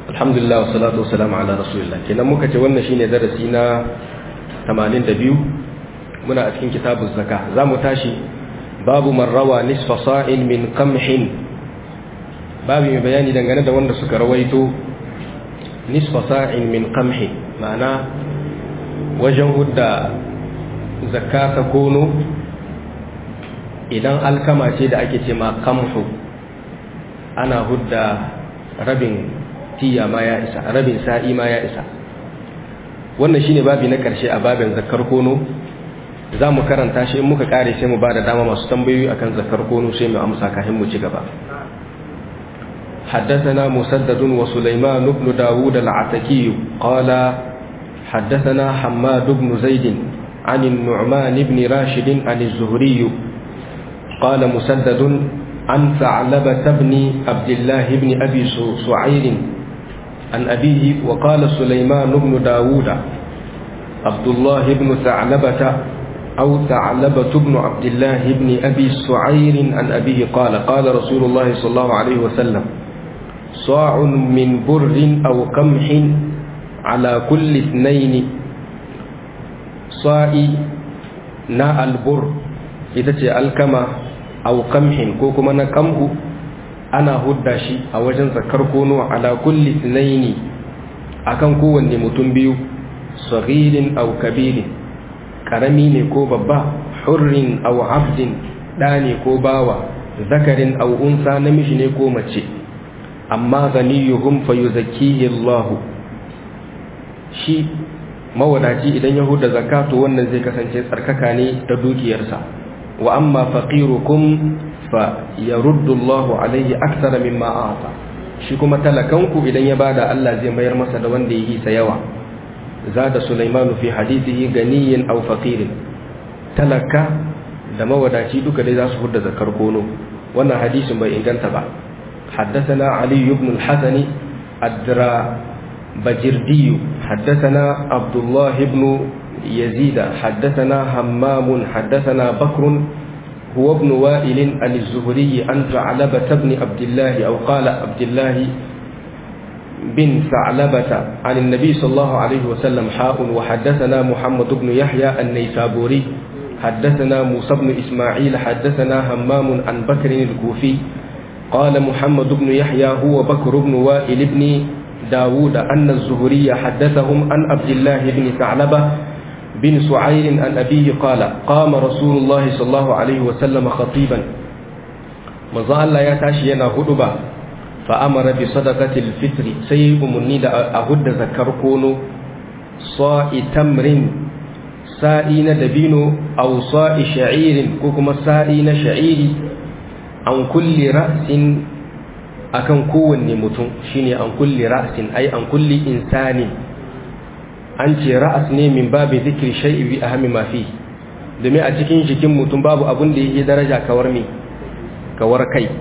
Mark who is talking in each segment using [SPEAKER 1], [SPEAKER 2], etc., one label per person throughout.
[SPEAKER 1] alhamdulillah wa salatu wa salamu ala rasulillah kenan muka ce wannan shine darasi na 82 muna a cikin kitabuz zaka zamu tashi babu man rawa nisfa sa'in min qamhin babu mai bayani dangane da wanda suka rawaito nisfa sa'in min qamhin ma'ana wajen hudda zakka ta kono idan alkama ce da ake ce ma qamhu ana hudda rabin tiya ma ya isa rabin sa'i ma ya isa wannan shine babi na karshe a babin zakar kono za mu karanta shi in muka kare sai mu ba da dama masu tambayoyi akan zakar kono sai mu amsa kafin mu ci gaba حدثنا مسدد وسليمان بن داود العتكي قال حدثنا حماد بن زيد عن النعمان بن راشد عن الزهري قال مسدد عن ثعلبة بن عبد الله بن أبي سعير عن أبيه وقال سليمان بن داود عبد الله بن ثعلبة أو ثعلبة بن عبد الله بن أبي سعير عن أبيه قال قال رسول الله صلى الله عليه وسلم صاع من بر أو قمح على كل اثنين صاع ناء البر إذا الكما أو قمح كوكما نقمه ana hudda shi a wajen zakar kono ala kulli tsinaini akan kowanne mutum biyu saghirin aw kabirin karami ne ko babba hurrin aw abdin da ne ko bawa zakarin aw unsa namiji ne ko mace amma ganiyuhum fayuzakkihi Allah shi mawadaci idan ya hudda zakatu wannan zai kasance tsarkaka ne da dukiyarsa wa amma faqirukum fa yaruddu Allahu alaihi akthara mimma a'ta shi kuma talakanku idan ya bada Allah zai mayar masa da wanda yake sa yawa zada Sulaiman fi hadithihi ganiyin aw faqirin talaka da mawadaci duka dai za su hudda zakar kono wannan hadisin bai inganta ba حدثنا علي بن الحسن الدرا بجردي حدثنا عبد الله بن يزيد حدثنا همام حدثنا بكر هو ابن وائل عن الزهري عن ثعلبة بن عبد الله أو قال عبد الله بن ثعلبة عن النبي صلى الله عليه وسلم حاء وحدثنا محمد بن يحيى النيسابوري حدثنا موسى بن إسماعيل حدثنا همام عن بكر الكوفي قال محمد بن يحيى هو بكر بن وائل بن داود أن الزهري حدثهم عن عبد الله بن ثعلبة بن سعير عن أبيه قال قام رسول الله صلى الله عليه وسلم خطيبا مزا الله يتاشي ينا هدبا فأمر بصدقة الفطر سيب مني أهد ذكر كونو صاء تمر سائين دبينو أو صاء شعير كوكما سائين شعير عن كل رأس akan kowanne mutum shine an kulli ra'sin ai an kulli insani an ce ra'as ne min babu zikri shay'i bi ahmi ma fi domin a cikin jikin mutum babu abun da yake daraja kawar me kawar kai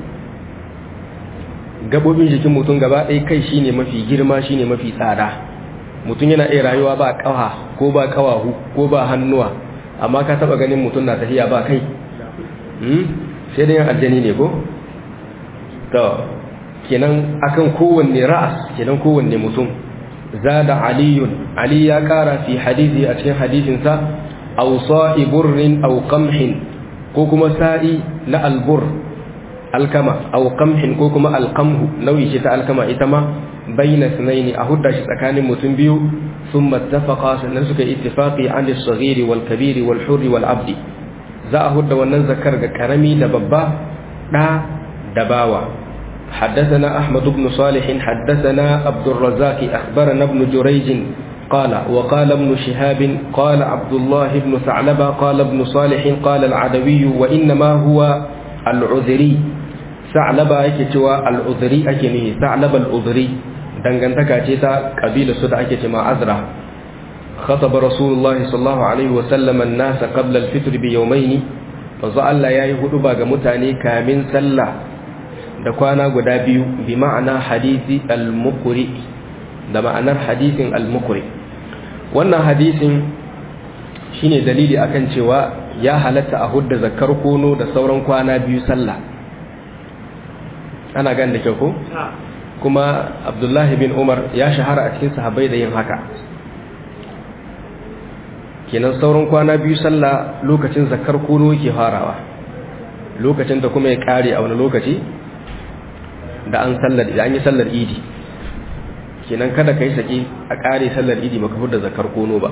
[SPEAKER 1] gabobin jikin mutum gaba ɗaya kai shine mafi girma shine mafi tsada mutum yana iya rayuwa ba kawa ko ba kawahu ko ba hannuwa amma ka taba ganin mutum na tafiya ba kai sai dai aljani ne ko to kenan akan kowanne ra'as kenan kowanne mutum zada aliyun ali ya kara fi hadisi a cikin hadisinsa aw sa'i burrin aw qamhin ko kuma sa'i na albur alkama aw qamhin ko kuma alqamhu nauyi ce ta alkama ita ma bayna sunaini a hudda shi tsakanin mutum biyu thumma ittafaqa sannan suka ittifaqi an as-saghiri wal kabiri wal hurri wal abdi za a hudda wannan zakar ga karami da babba da da bawa حدثنا أحمد بن صالح حدثنا عبد الرزاق أخبرنا ابن جريج قال وقال ابن شهاب قال عبد الله بن ثعلبة قال ابن صالح قال العدوي وإنما هو العذري ثعلبة يكتوى العذري أكنه ثعلبة العذري dangantaka ce ta kabila su da ake ce ma azra خطب رسول الله صلى الله عليه وسلم الناس قبل الفطر بيومين manzo Allah yayi hudu ba ga mutane kamin sallah da kwana guda biyu bi ma'ana hadisi al-muqri da ma'anar hadisin al-muqri wannan hadisin shine dalili akan cewa ya halatta a hudda zakar kono da sauran kwana biyu sallah ana gan da kyau ko kuma abdullahi bin umar ya shahara a cikin sahabbai da yin haka kenan sauran kwana biyu sallah lokacin zakar kono yake farawa lokacin da kuma ya kare a wani lokaci da an sallar da an yi sallar idi kenan kada kai saki a kare sallar idi maka da zakar kono ba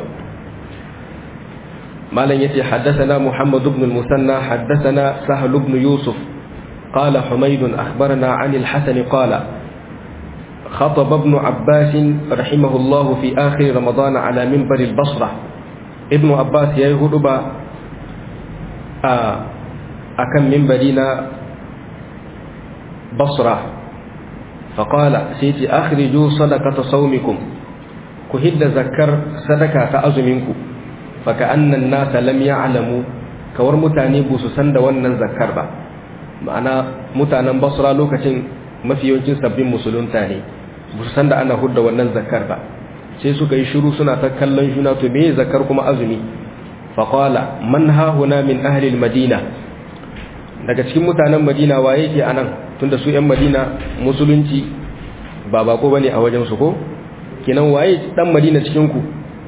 [SPEAKER 1] malam yace haddathana muhammad ibn al-musanna haddathana sahl ibn yusuf قال حميد أخبرنا عن الحسن قال خطب ابن عباس رحمه الله في آخر رمضان على منبر البصرة ابن عباس يهود با أكم منبرنا بصرة فقال سيتي أخرجوا صدقة صومكم كهد ذكر صدقة أزمنكم فكأن الناس لم يعلموا كور متاني بوسسن دوانا ذكر با ma'ana mutanen basra lokacin mafi yawancin sabbin musulunta ne ba su san da ana hudda wannan zakar ba sai suka yi shiru suna ta kallon juna to me zakar kuma azumi faqala man hahuna min ahli madina daga cikin mutanen madina waye ke anan tunda su yan madina musulunci ba bako bane a wajen su ko kenan waye dan madina cikin ku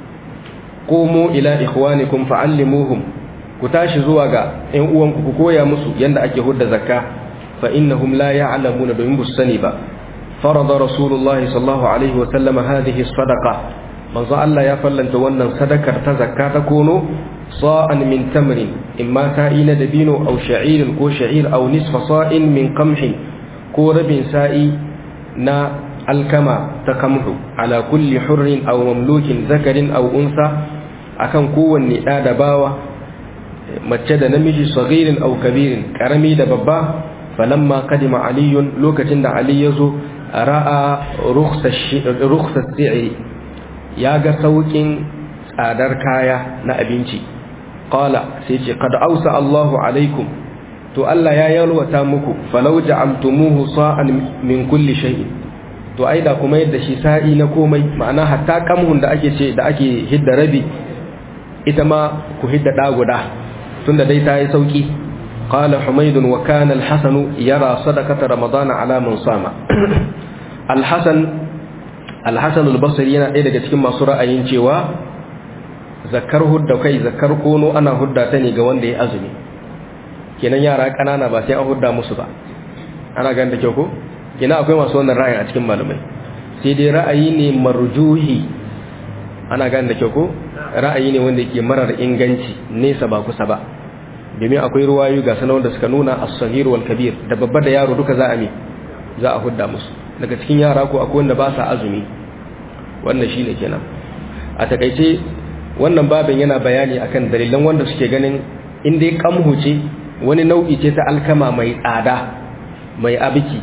[SPEAKER 1] qumu ila ikhwanikum fa'allimuhum ku tashi zuwa ga ƴan uwanku ku koya musu yanda ake hudda zakka fa innahum la ya'lamuna domin bu sani ba farada rasulullahi sallallahu alaihi wa sallam hadhihi sadaqa manzo Allah ya fallanta wannan sadakar ta zakka ta kono sa'an min tamrin imma sa'ina dabino aw sha'irin ko sha'ir aw nisfa sa'in min qamhin ko rabin sa'i na alkama ta kamhu ala kulli hurrin aw mamlukin zakarin aw unsa akan kowanne da da bawa mace da namiji sagirin au kabirin karami da babba falamma kadima aliyun lokacin da ali yazo ra'a rukhsas si'ri ya ga saukin tsadar kaya na abinci qala sai ce qad ausa Allahu alaikum to Allah ya yalwata muku falau ja'altumuhu sa'an min kulli shay'in to ai da kuma yadda shi sa'i na komai ma'ana hatta kamhun da ake ce da ake hidda rabi ita ma ku hidda da guda tunda dai ta yi sauki qala humayd wa kana al-hasan yara sadaqata ramadan ala man sama al-hasan al-hasan al-basri yana ɗaya daga cikin masu ra'ayin cewa zakar hudda kai zakar kono ana hudda ta ne ga wanda ya azumi kenan yara kanana ba sai an hudda musu ba ana ganin da kyau ko kenan akwai masu wannan ra'ayin a cikin malamai sai dai ra'ayi ne marjuhi ana ganin da kyau ko ra'ayi ne wanda yake marar inganci nesa ba kusa ba domin akwai ruwayu ga sanar da suka nuna as-sahir wal kabir da babba da yaro duka za a mi za a hudda musu daga cikin yara ko akwai wanda ba sa azumi wannan shine kenan a takaice wannan babin yana bayani akan dalilan wanda suke ganin in dai kamhu ce wani nau'i ce ta alkama mai tsada mai abiki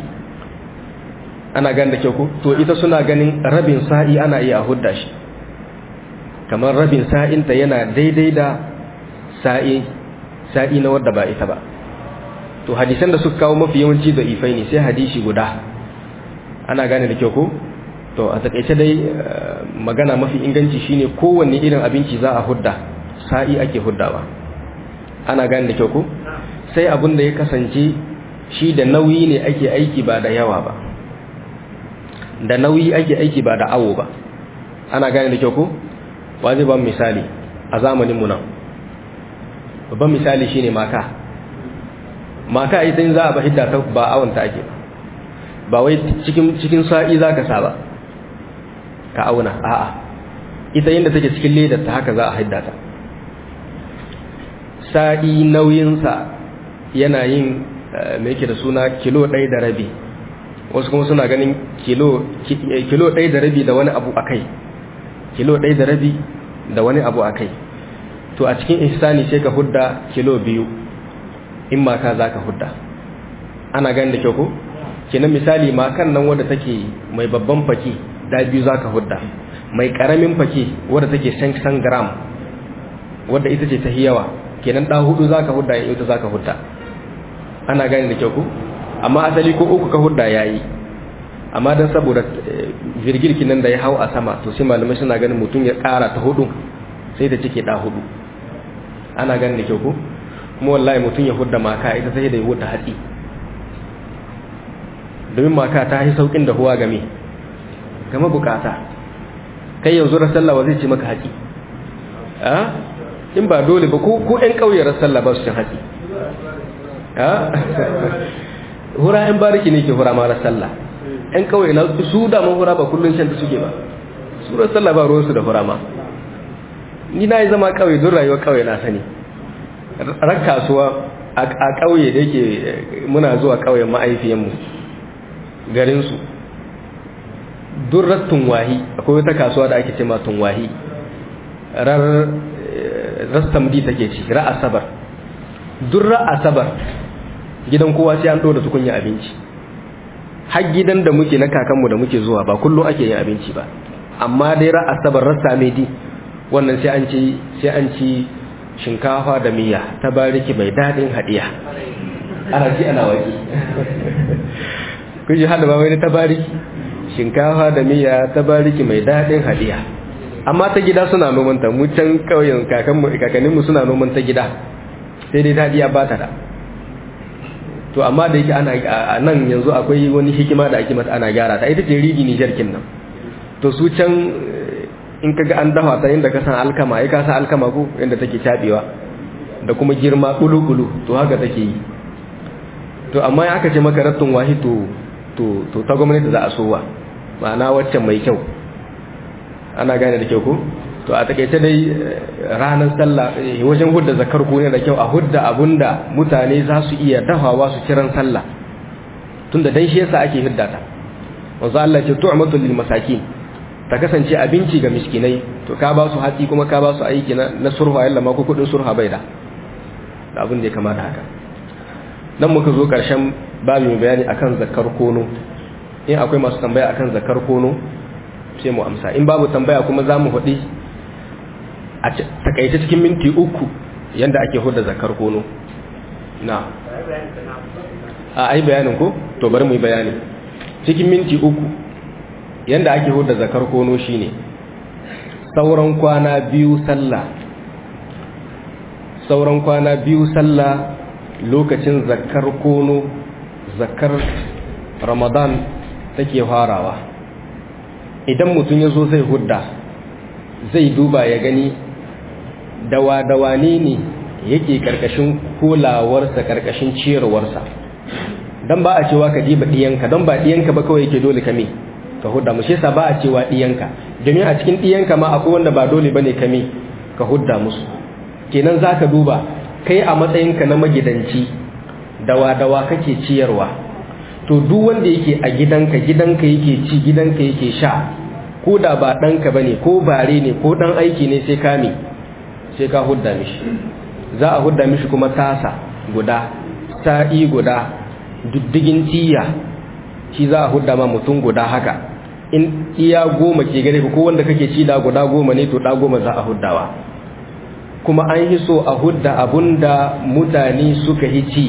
[SPEAKER 1] ana gan da kyau ko to ita suna ganin rabin sa'i ana iya hudda shi kamar rabin sa'inta yana daidai da sa'i sa'i na wadda ba ita ba to hadisan da suka kawo mafi yawanci da ifai ne sai hadisi guda ana gane da kyau ko to a takaice dai magana mafi inganci shine kowanne irin abinci za a hudda sa'i ake huddawa ana gane da kyau ko sai abin da ya kasance shi da nauyi ne ake aiki ba da yawa ba da nauyi ake aiki ba da awo ba ana gane da kyau ko wa zai ban misali a zamaninmu nan babban misali shine maka maka ita in za a ba hidda ta ba awon ta ake ba wai cikin cikin sa'i za ka sa ba ka auna a'a ita inda take cikin ledar ta haka za a hidda ta sa'i nauyinsa yana yin mai yake da suna kilo ɗaya da rabi wasu kuma suna ganin kilo ɗaya da rabi da wani abu a kai kilo ɗaya da rabi da wani abu a kai to a cikin ihsani sai ka hudda kilo biyu in maka za ka hudda ana gani da kyau ko kenan misali makan nan wadda take mai babban faki da biyu za ka hudda mai karamin faki wadda take san gram wadda ita ce ta yawa kenan ɗa hudu za ka hudda ya ita za ka hudda ana gani da kyau ko amma asali ko uku ka hudda ya yi amma don saboda virgirkin nan da ya hau a sama to sai malamai suna ganin mutum ya kara ta hudu sai da cike da hudu ana ganin da kyau ko kuma wallahi mutum ya hudda maka ita sai da ya hudda hatsi domin maka ta yi saukin da huwa game game bukata kai yanzu ran sallah wa zai ce maka haƙi a in ba dole ba ko ko ƴan ƙauye ran sallah ba su cin haƙi a hura ƴan bariki ne ke hura ma ran sallah ƴan ƙauye na su da man hura ba kullun shan ta suke ba su ran sallah ba ruwan su da hura ma ni na yi zama ƙauye don rayuwar ƙauye na sani ran kasuwa a ƙauye da yake muna zuwa ƙauyen ma'aifiyanmu garinsu durrar tunwahi akwai wata kasuwa da ake ce ma tunwahi rar rastamdi take ci ra asabar durra asabar gidan kowa sai an da tukunya abinci har gidan da muke na kakanmu da muke zuwa ba kullum ake yin abinci ba amma dai ra asabar rasta medi wannan sai an ci sai an ci shinkafa da miya ta bariki mai daɗin haɗiya ana ji ana waƙi kun ji haɗa ba wani ta bariki shinkafa da miya ta bariki mai daɗin haɗiya amma ta gida suna noman ta mu can ƙauyen kakanninmu suna noman ta gida sai dai daɗiya ba ta da to amma da yake ana a nan yanzu akwai wani hikima da ake mata ana gyara ta ita ce rigi nijar nan to su can in kaga an dafa ta inda ka san alkama ai ka san alkama ko inda take tabewa da kuma girma kulu-kulu to haka take yi to amma ya aka ce maka rattun wahi to to to ta gwamnati za a sowa ma'ana waccan mai kyau ana gane da kyau ko to a takaice dai ranar sallah wajen hudda zakar ku ne da kyau a hudda abunda mutane za su iya dafawa su kiran sallah tunda dan shi yasa ake hidda ta wanzu Allah ce tu'matul lil masakin ta kasance abinci ga miskinai to ka ba su hatsi kuma ka ba su aiki na surha yalla ma ko kudin surha bai da da abin da ya kamata haka nan muka zo karshen babu mai bayani akan zakar kono in akwai masu tambaya akan zakar kono sai mu amsa in babu tambaya kuma za mu faɗi a takaice cikin minti uku yanda ake hudda zakar kono na a ai bayanin ko to bari mu yi bayani cikin minti uku yanda ake huda zakar kono shine sauran kwana biyu sallah sauran kwana biyu sallah lokacin zakar kono zakar ramadan take farawa idan mutum ya zo zai hudda zai duba ya gani dawa-dawa ne ne yake karkashin kulawarsa karkashin ciyarwarsa don ba a cewa ka diba ɗiyanka don ba ɗiyanka ba kawai yake dole kame ka hudda mu shi yasa ba a cewa diyanka domin a cikin diyanka ma akwai wanda ba dole bane kame ka hudda musu kenan zaka duba kai a matsayinka na magidanci dawa dawa kake ciyarwa to duk wanda yake a gidanka gidanka yake ci gidanka yake sha ko da ba ɗanka bane ko bare ne ko ɗan aiki ne sai ka me sai ka hudda mishi za a hudda mishi kuma tasa guda sa'i guda diddigin tiya shi za a hudda ma mutum guda haka in iya goma ke gare ko wanda kake ci da guda goma ne to da goma za a huddawa kuma an yi so a hudda abunda mutane suka yi ci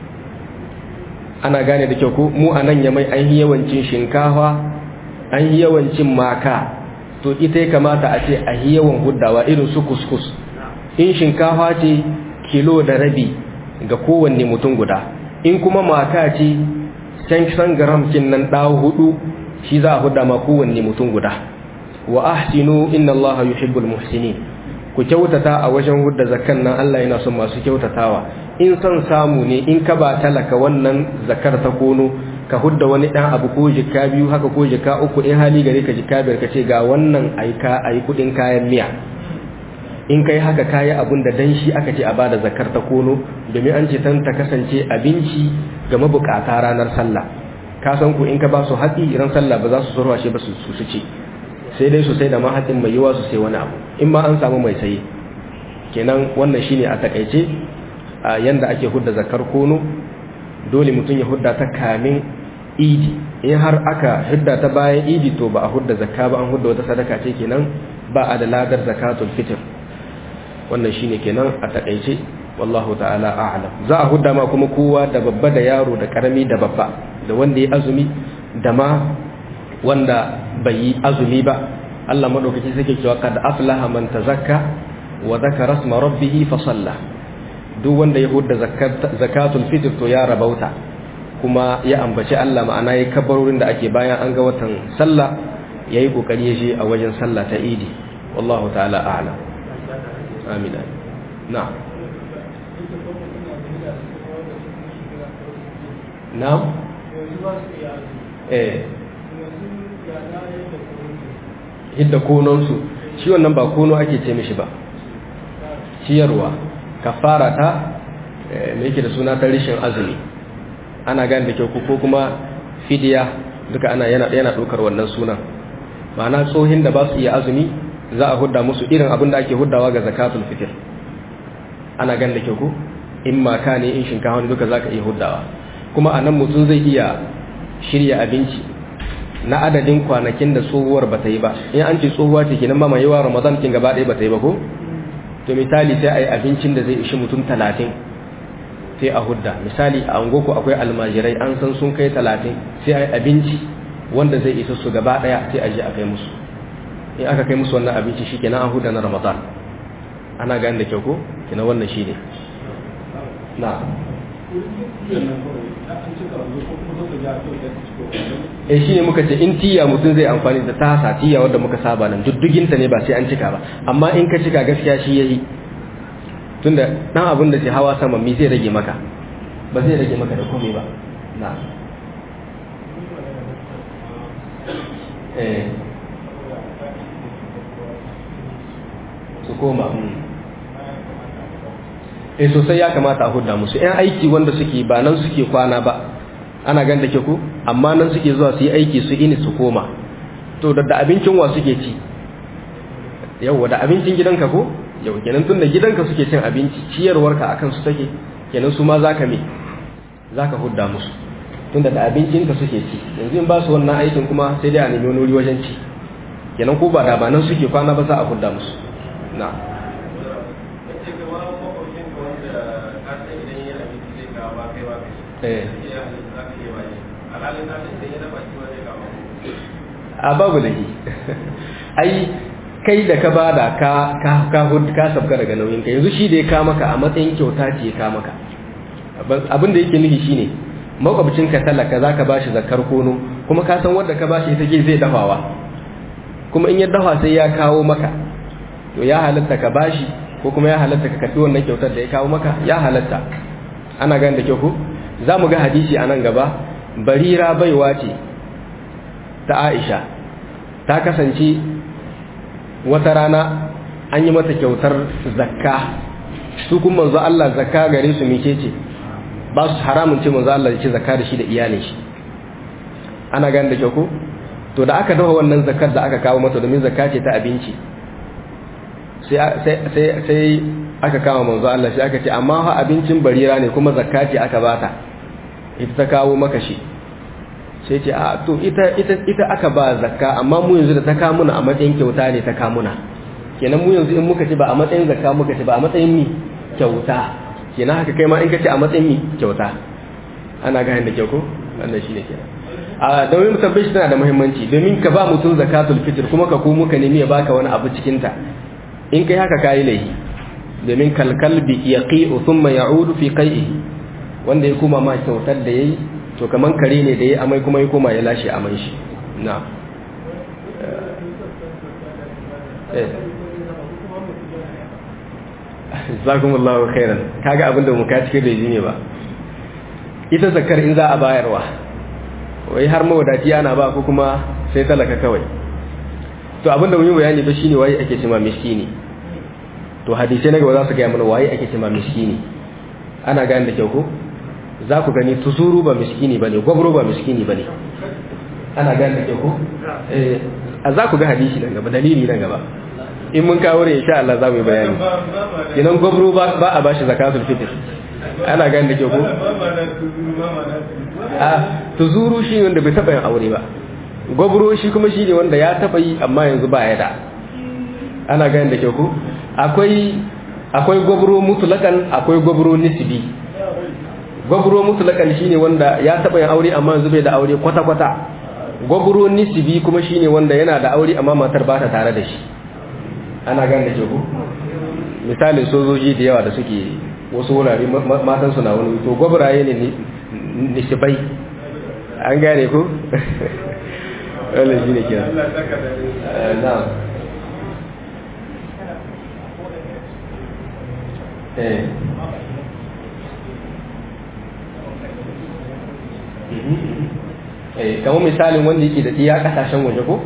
[SPEAKER 1] ana gane da kyau ko mu a nan yamai an yi yawancin shinkafa an yi yawancin maka to ita ya kamata a ce a yi yawan huddawa irin su kuskus in shinkafa ce kilo da rabi ga kowanne mutum guda in kuma maka ce can gram kin nan ɗawo hudu shi za a hudda ma kowanne mutum guda wa ahsinu inna allaha yuhibbul muhsinin ku kyautata a wajen hudda zakkan nan Allah yana son masu kyautatawa in son samu ne in ka ba talaka wannan zakar ta kono ka hudda wani dan abu ko jika biyu haka ko jika uku in hali gare ka jika biyar ka ce ga wannan aika ayi kudin kayan miya in kai haka kayi abun da dan shi aka ce a bada zakar ta kono domin an ce tan ta kasance abinci ga mabukata ranar sallah ka san ku in ka ba su haƙi ran sallah ba za su surwa shi ba su su ci sai dai su sai da mahaɗin mai yiwa su sai wani abu in ma an samu mai saye kenan wannan shine a takaice a yanda ake hudda zakar kono dole mutum ya hudda ta kamin idi in har aka hudda ta bayan idi to ba a hudda zakka ba an hudda wata sadaka ce kenan ba a da ladar zakatul fitr wannan shine kenan a takaice wallahu ta'ala a'lam za a hudda ma kuma kowa da babba da yaro da karami da babba da wanda ya azumi da ma wanda bai yi azumi ba Allah madaukaki sake cewa kad aflaha man tazakka wa dhakara isma rabbih fa salla duk wanda ya hudda zakatul fitr to ya rabauta kuma ya ambaci Allah ma'ana ya kabarorin da ake bayan an ga watan sallah ya yi ƙoƙari ya je a wajen sallah ta idi wallahu ta'ala a'ala amina na na eh hidda kononsu shi wannan ba kono ake ce mishi ba ciyarwa kafara ta me yake da suna ta rishin azumi ana gane da kyau ko kuma fidiya duka ana yana yana dokar wannan sunan ma'ana tsohin da ba su iya azumi za a hudda musu irin abin da ake huddawa ga zakatul fitr ana gane da kyau ko in maka ne in shinkafa ne duka zaka iya huddawa kuma a nan mutum zai iya shirya abinci na adadin kwanakin da tsohuwar ba ta yi ba in an ce tsohuwa ce kenan ba mai yawa ramadan kin gaba ɗaya ba ta yi ba ko to misali sai a yi abincin da zai ishi mutum talatin sai a hudda misali a angoko akwai almajirai an san sun kai talatin sai a yi abinci wanda zai isa su gaba ɗaya sai a je a kai musu in aka kai musu wannan abinci shi kenan an hudda na ramadan ana gani da kyau ko kenan wannan shi ne na e shi ne muka ce in tiya mutum zai amfani da tasa tiya wadda muka saba nan dudduginta ne ba sai an cika ba amma in ka cika gaskiya shi yayi tunda dan abin da ke hawa sama mi zai rage maka ba zai rage maka da komai ba na eh su koma eh sosai ya kamata a hudda musu yan aiki wanda suke ba nan suke kwana ba ana gan da ke ku amma nan suke zuwa su yi aiki su ini su koma to da da abincin wa suke ci yau da abincin gidanka ko yau kenan tun da gidanka suke cin abinci ciyarwarka akan su take kenan su ma zaka me zaka hudda musu tunda da abincinka suke ci yanzu in ba su wannan aikin kuma sai dai a nemi wani wuri wajen ci kenan ko ba da ba nan suke kwana ba za a hudda musu na a babu da ai kai da ka bada ka ka ka ka sabka daga nauyin ka yanzu shi da ya ka maka a matsayin kyauta ce ya ka maka abin da yake nufi shine makwabcin ka talaka zaka bashi zakar kono kuma ka san wanda ka bashi ita ke zai dafawa kuma in ya dafa sai ya kawo maka to ya halatta ka bashi ko kuma ya halatta ka karbi wannan kyautar da ya kawo maka ya halatta ana gani da kyau ko za mu ga hadisi a nan gaba barira baiwa ce ta aisha ta kasance wata rana an yi mata kyautar zakka su kuma manzo Allah zakka gare su mice ce ba su haramun ce manzo Allah ya ce zakka da shi da iyalin shi ana gani da kyau ko to da aka dafa wannan zakkar da aka kawo mata domin zakka ce ta abinci sai aka kama manzo Allah shi aka ce amma ha abincin barira ne kuma zakka ce aka bata ita ta kawo maka shi sai ce a to ita ita ita aka ba zakka amma mu yanzu da ta kawo muna a matsayin kyauta ne ta kawo muna kenan mu yanzu in muka ci ba a matsayin zakka muka ci ba a matsayin mi kyauta kenan haka kai ma in ka ci a matsayin mi kyauta ana gane da kyau ko wannan shine kenan a domin mutabbashi tana da muhimmanci domin ka ba mutum zakatul fitr kuma ka komo ka nemi ya baka wani abu cikin ta in kai haka kayi laifi domin kalkalbi yaqi'u thumma ya'udu fi qai'ihi wanda ya koma ma kyautar da yayi to kaman kare ne da yayi amai kuma ya koma ya lashe aman shi na eh jazakumullahu khairan kaga abinda mu ka cikin da ne ba ita zakar in za a bayarwa wai har mawadaci ana ba ko kuma sai talaka kawai to abinda mun yi bayani ba shine waye ake cewa miskini to hadisi na gaba za su gaya mana waye ake cewa miskini ana gane da kyau ko za ku gani tuzuru ba miskini bane gwabro ba miskini bane ana gane da kyau ko eh za ku ga hadisi nan gaba dalili nan gaba in mun kawo ne insha Allah za mu yi bayani idan gwabro ba ba a bashi zakatul fitr ana gane da kyau ko a tuzuru shi wanda bai taba yin aure ba gwabro shi kuma shi ne wanda ya taba yi amma yanzu ba ya da ana gane da kyau ko akwai akwai gwabro mutulakan akwai gwabro nisbi gwabro mutulakan shine wanda ya taba yin aure amma yanzu bai da aure kwata kwata gwabro nisbi kuma shine wanda yana da aure amma matar ba ta tare da shi ana gane da kyau ko misalin sojoji da yawa da suke wasu wurare matan su na wani to gwabraye ne nisibai an gane ko wannan shine kira na'am eh eh kamar misalin wanda yake da iya kasashen waje ko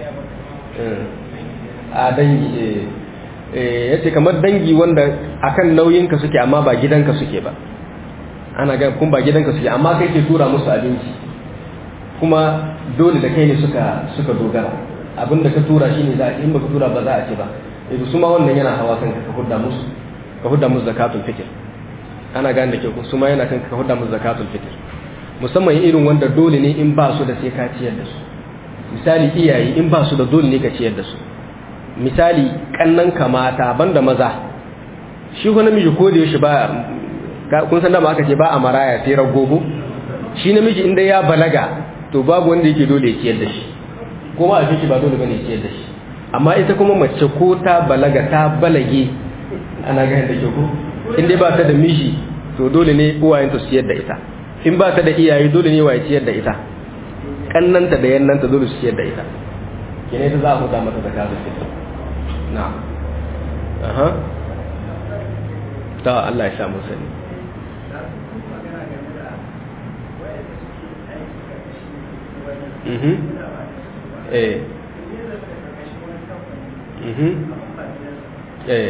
[SPEAKER 1] a dangi eh yace kamar dangi wanda akan nauyinka suke amma ba gidanka suke ba ana ga kun ba gidanka suke amma kai ke tura musu abinci kuma dole da kai ne suka suka dogara abinda ka tura shine za a in baka tura ba za a ce ba yanzu su ma wannan yana hawa kanka ka hudda musu ka hudda musu zakatul fitr ana gane da ke su ma yana kanka ka hudda musu zakatul fitr musamman irin wanda dole ne in ba su da sai ka ciyar da su misali iyaye in ba su da dole ne ka ciyar da su misali kannan kamata banda maza shi ko namiji ko da yaushe ba kun san da ma aka ce ba a maraya sai ragogo shi namiji inda ya balaga to babu wanda yake dole ya ciyar da shi ko ma a shi ba dole bane ya ciyar da shi amma ita kuma mace ko ta balaga ta balage ana ga da ke ko in dai ba ta da miji to dole ne uwayenta su ciyar da ita in ba ta da iyaye dole ne waye ciyar da ita kannanta da yannanta dole su ciyar da ita kene ta za a huta mata zakatul fitr na aha ta Allah ya sa mu sani mhm eh mhm eh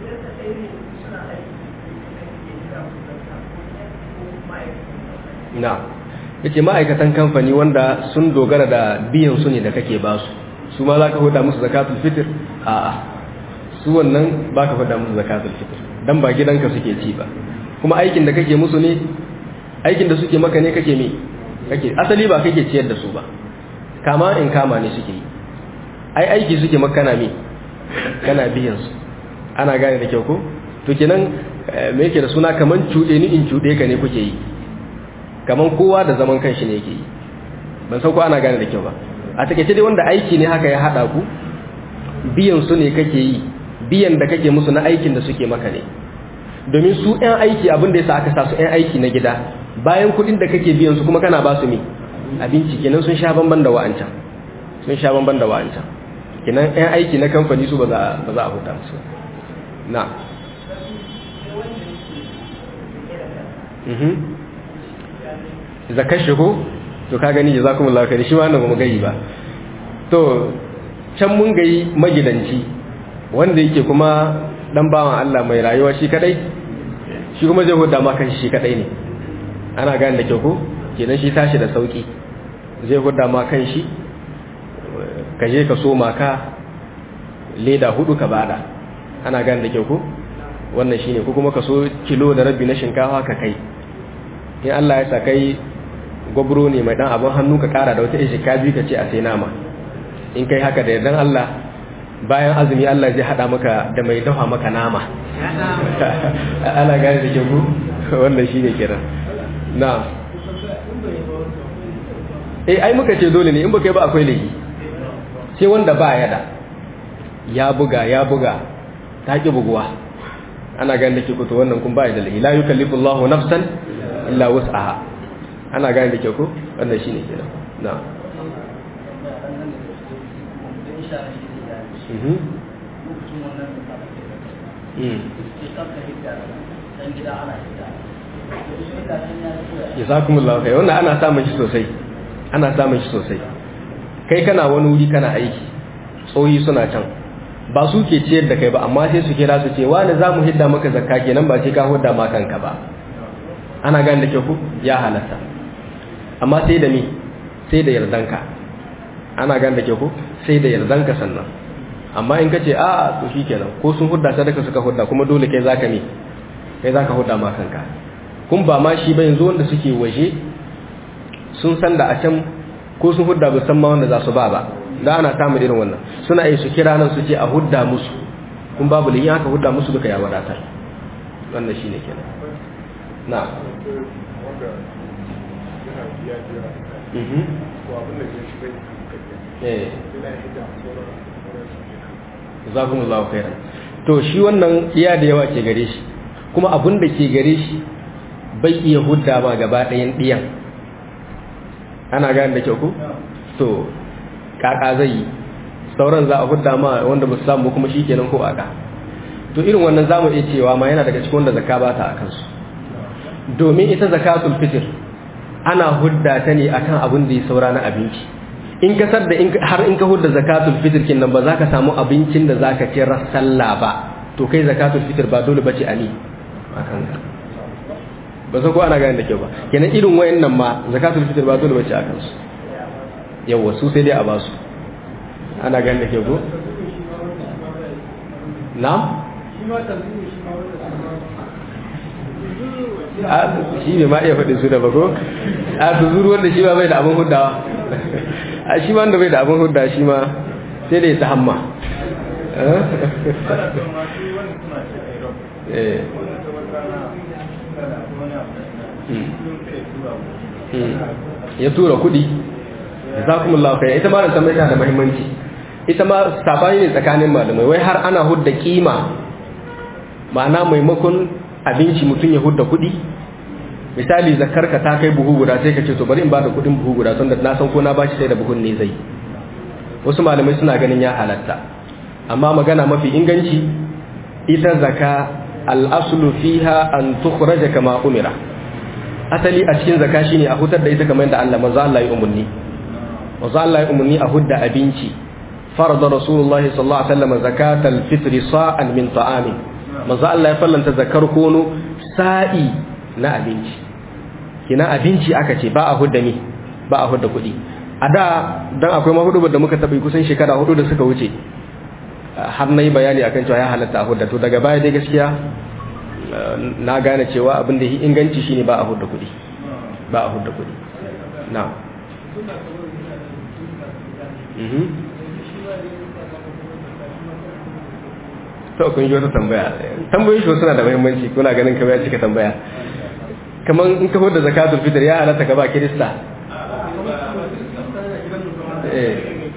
[SPEAKER 1] na yace ma'aikatan kamfani wanda sun dogara da biyan su ne da kake ba su su ma za ka huda musu zakatul fitr a'a su wannan ba ka huda musu zakatul fitr dan ba gidanka suke ci ba kuma aikin da kake musu ne aikin da suke maka ne kake me kake asali ba kake ciyar da su ba kama in kama ne suke yi ai aiki suke maka kana me kana biyan su ana gane da kyau ko to kenan me yake da suna kaman cuɗe ni in cuɗe ka ne kuke yi kaman kowa da zaman kanshi ne yake yi ban san ko ana gane da kyau ba a takeice dai wanda aiki ne haka ya hada ku biyan su ne kake yi biyan da kake musu na aikin da suke maka ne domin su ɗan aiki abin da yasa aka sa su ɗan aiki na gida bayan kuɗin da kake biyan su kuma kana ba su me abinci kenan sun sha bamban da wa'ancan sun sha bamban da wa'ancan kenan ɗan aiki na kamfani su ba za ba za a huta musu na mhm zakar shi ko to ka gani jazakumullahu khair shi ma wannan ba gayi ba to can mun gayi magidanci wanda yake kuma dan bawan Allah mai rayuwa shi kadai shi kuma zai huda ma kanshi shi kadai ne ana gane da kyau ko kenan shi tashi da sauki zai huda ma kanshi ka je ka so maka leda hudu ka bada ana gane da kyau ko wannan shine ko kuma ka so kilo da rabi na shinkafa ka kai in Allah ya sa kai gwabro ne mai dan abin hannu ka kara da wata ishika biyu ka ce a sai nama in kai haka da yardan Allah bayan azumi Allah zai hada maka da mai dafa maka nama ana gane da ke ku wannan shi ne kira na eh ai muka ce dole ne in baka yi ba akwai laifi sai wanda ba ya da ya buga ya buga ta ki buguwa ana gane da ke ku to wannan kun ba ya da laifi la yukallifu Allahu nafsan illa wus'aha ana gane da ke ku wannan shi ne kira na jazakumullahu kai wannan ana samun shi sosai ana samun shi sosai kai kana wani wuri kana aiki tsohi suna can ba su ke ciyar da kai ba amma sai su kira su ce wani za mu hidda maka zakka kenan ba sai ka hudda ma kanka ba ana gane da ke ku ya halatta amma sai da ni sai da yardanka ana gane da ke ku sai da yardanka sannan amma in ka ce a to shi kenan ko sun hudda sadaka suka hudda kuma dole kai zaka ne kai zaka hudda ma kanka kun ba ma shi ba yanzu wanda suke waje sun san da a can ko sun hudda ba san ma wanda za su ba ba da ana samun irin wannan suna yi su kira nan su ce a hudda musu kun babu liyin haka hudda musu duka ya wadatar wannan shine kenan na jazakumullahu khairan to shi wannan iya da yawa ke gare shi kuma abin da ke gare shi bai iya hudda ma gaba ɗayan ɗiyan ana gane da kyau ku to kaka zai yi sauran za a hudda ma wanda ba su samu kuma shi kenan ko aka to irin wannan za mu iya cewa ma yana daga cikin wanda zakka ba ta a kansu domin ita zakatul fitr ana hudda ta ne akan abin da ya saura na abinci in ka sadda har in ka hudda zakatul fitr kin nan ba za ka samu abincin da za ka ci sallah ba to kai zakatul fitr ba dole bace ali akan ka ba sai ko ana gane da kyau ba kenan irin wayannan ma zakatul fitr ba dole bace akan su yawa su sai dai a ba su ana gane da kyau ko na'am shi ne ma iya faɗin su da bago a su zuru wanda shi ma bai da abin huddawa a shi ma wanda bai da abin hudda shi ma sai da ya ta hamma ya tura kudi za kuma lafiya ita ma da tambayi da mahimmanci ita ma sabani ne tsakanin malamai wai har ana hudda kima ma'ana maimakon abinci mutum ya hudda kudi misali zakarka ta kai buhu guda sai ka ce to bari in bada kudin buhu guda tunda na san ko na bashi sai da buhun ne zai wasu malamai suna ganin ya halatta amma magana mafi inganci ita zaka al-aslu fiha an tukhraja kama umira asali a cikin zaka shine a hutar da ita kamar yadda Allah manzo Allah ya umarni manzo Allah ya umarni a hudda abinci farada rasulullahi sallallahu alaihi wasallam zakatal fitri sa'an min ta'amin manzo Allah ya fallanta zakar kono sa'i na abinci kina abinci aka ce ba a hudda ni ba a hudda kuɗi a da dan akwai mahudu da muka taɓa kusan shekara hudu da suka wuce har na yi bayani akan cewa ya halatta a hudda to daga baya dai gaskiya na gane cewa abin da inganci shine ba a hudda kuɗi ba a hudda kuɗi na to kun yi wata tambaya tambayoyin shi suna da muhimmanci kuna ganin kamar ya cika tambaya kamar in ka da zakatul fitr ya halatta ka ba kirista eh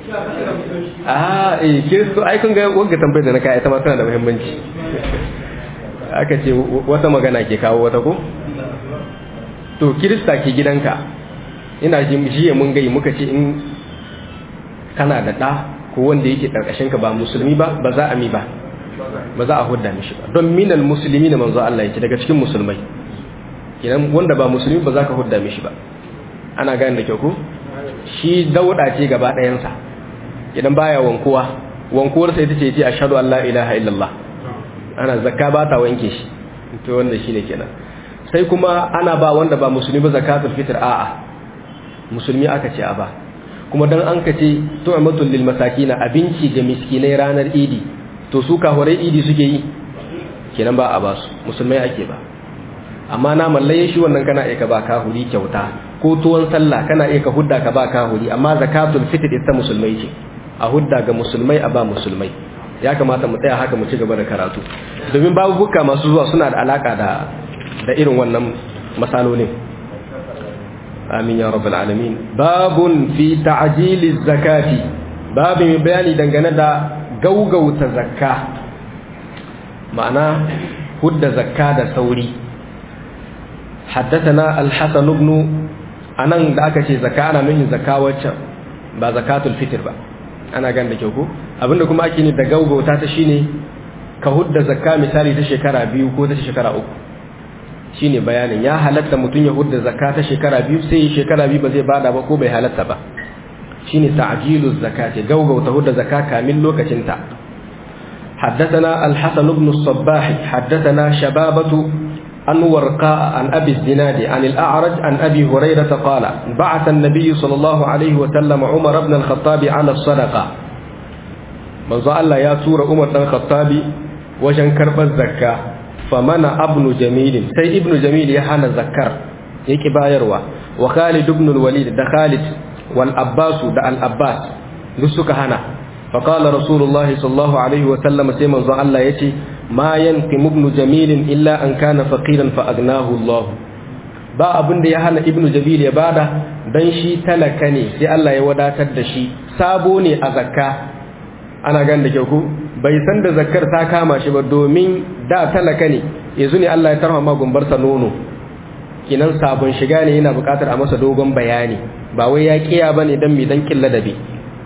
[SPEAKER 1] ah eh kiristo ai kun ga wanga tambayar da na kai ita ma tana da muhimmanci aka ce wata magana ke kawo wata ko to kirista ke gidanka ina jin jiya mun gai muka ce in kana da ɗa ko wanda yake ƙarƙashin ka ba musulmi ba ba za a mi ba ba za a hudda mishi ba don minal musulmi na manzo Allah yake daga cikin musulmai idan wanda ba musulmi ba za ka hudda mishi ba ana gane da kyau ko shi dauda ce gaba ɗayansa idan baya wankuwa wankuwar sai ita ce ce ashhadu an la ilaha illallah ana zakka ba ta wanke shi to wanda shine kenan sai kuma ana ba wanda ba musulmi ba zakatul fitr a'a musulmi aka ce a ba kuma dan an kace tu'matul lil masakin abinci ga miskinai ranar idi to su kahurai idi suke yi kenan ba a ba su musulmai ake ba amma na mallaye shi wannan kana iya ka ba kahuri kyauta ko tuwon sallah kana iya ka hudda ka ba kahuri amma zakatul fitr ita musulmai ce a hudda ga musulmai a ba musulmai ya kamata mu tsaya haka mu ci gaba da karatu domin babu bukka masu zuwa suna da alaka da da irin wannan masalolin amin ya rabbal alamin babun fi ta'jili zakati babu mai bayani dangane da gaugauta zakka ma'ana hudda zakka da sauri حدثنا الحسن بن anan da aka ce zakka ana nufin zakka wacce ba zakatul fitr ba ana gan da kyau ko abinda kuma ake ne da gaugauta ta shine ka hudda zakka misali ta shekara biyu ko ta shekara uku shine bayanin ya halatta mutum ya hudda zakka ta shekara biyu sai shekara biyu ba zai bada ba ko bai halatta ba shine ta'jilu zakati gaugauta hudda zakka kamin lokacin ta حدثنا الحسن بن الصباح حدثنا شبابة عن ورقاء عن أبي الزناد عن الأعرج عن أبي هريرة قال بعث النبي صلى الله عليه وسلم عمر بن الخطاب على الصدقة من الله يا سورة عمر بن الخطاب وجن كرب الزكاة فمنع ابن جميل سي ابن جميل يحنى الزكر يكي بايروا وخالد بن الوليد ده خالد والأباس ده الأباس نسك هنا فقال رسول الله صلى الله عليه وسلم سيما الله يتي ma yanqimu ibnu jamil illa an kana faqiran fa agnahu Allah ba abin da ya hana ibnu jamil ya bada dan shi talaka ne sai Allah ya wadatar da shi sabo ne a zakka ana gan da kyau ko bai san da zakkar ta kama shi ba domin da talaka ne yanzu ne Allah ya tarha ma gumbarsa nono kinan sabon shiga ne yana buƙatar a masa dogon bayani ba wai ya kiya bane dan mi dan killa dabi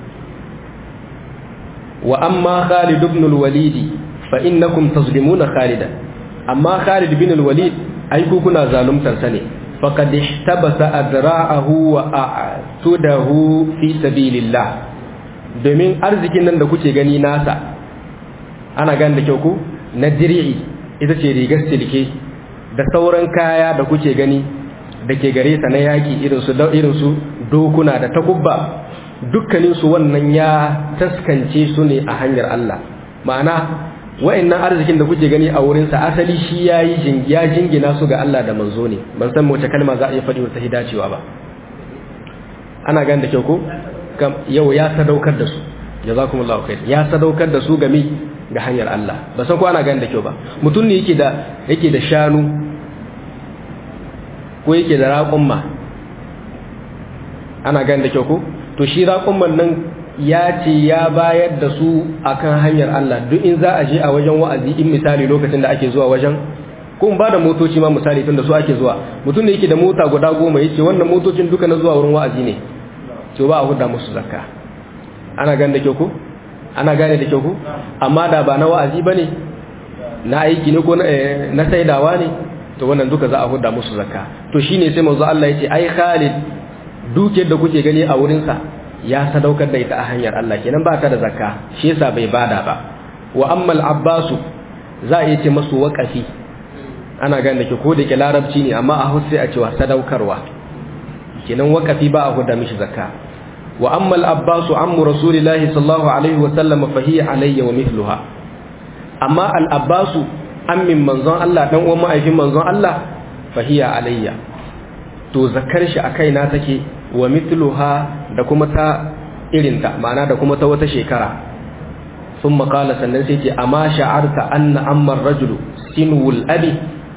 [SPEAKER 1] wa amma Khalid ibn al-Walid fa innakum tazlimuna Khalidan amma Khalid ibn al-Walid ai ku kuna zaluntar sa ne faqad ihtabasa adra'ahu wa a'tudahu fi sabilillah domin arzikin nan da kuke gani nasa ana gani da kyau ku na dir'i ita ce rigar silke da sauran kaya da kuke gani da ke gare sa na yaki irin su irin su dokuna da takubba dukkanin su wannan ya taskance su ne a hanyar Allah ma'ana wa'annan arzikin da kuke gani a wurin sa asali shi yayi ya jingina su ga Allah da manzo ne ban san wace kalma za a iya faɗi wata hidacewa ba ana gani da kyau ko yau ya sadaukar da su jazakumullahu khair ya sadaukar da su game ga hanyar Allah ba san ko ana gani da kyau ba mutum ne yake da yake da shanu ko yake da raƙumma ana gani da kyau ko to shi raƙumman nan ya ce ya bayar da su akan hanyar Allah duk in za a je a wajen wa'azi in misali lokacin da ake zuwa wajen ko ba da motoci ma misali tunda su ake zuwa mutum ne yake da mota guda goma yace wannan motocin duka na zuwa wurin wa'azi ne to ba a huda musu zakka ana gane da kyau ko ana gane da kyau ko amma da ba na wa'azi bane na aiki ne ko na saidawa ne to wannan duka za a huda musu zakka to shine sai manzo Allah yace ai Khalid dukiyar da kuke gani a wurin sa ya sadaukar da ita a hanyar Allah kenan ba ta da zakka shi yasa bai bada ba wa amma al-Abbas za a yace masu waqafi ana gane da ke ko da ke larabci ne amma a hausa a cewa sadaukarwa kenan waqafi ba a huda mishi zakka wa amma al-Abbas ammu rasulillahi sallallahu alaihi wa sallam fa hiya alayya wa mithluha amma al-Abbas ammin manzon Allah dan uwan ma'aifin manzon Allah fa hiya alayya to zakar shi a kaina take wa mithluha da kuma ta irinta ma'ana da kuma ta wata shekara sun makala sannan sai ce amma sha'arta anna ammar rajulu sinwul abi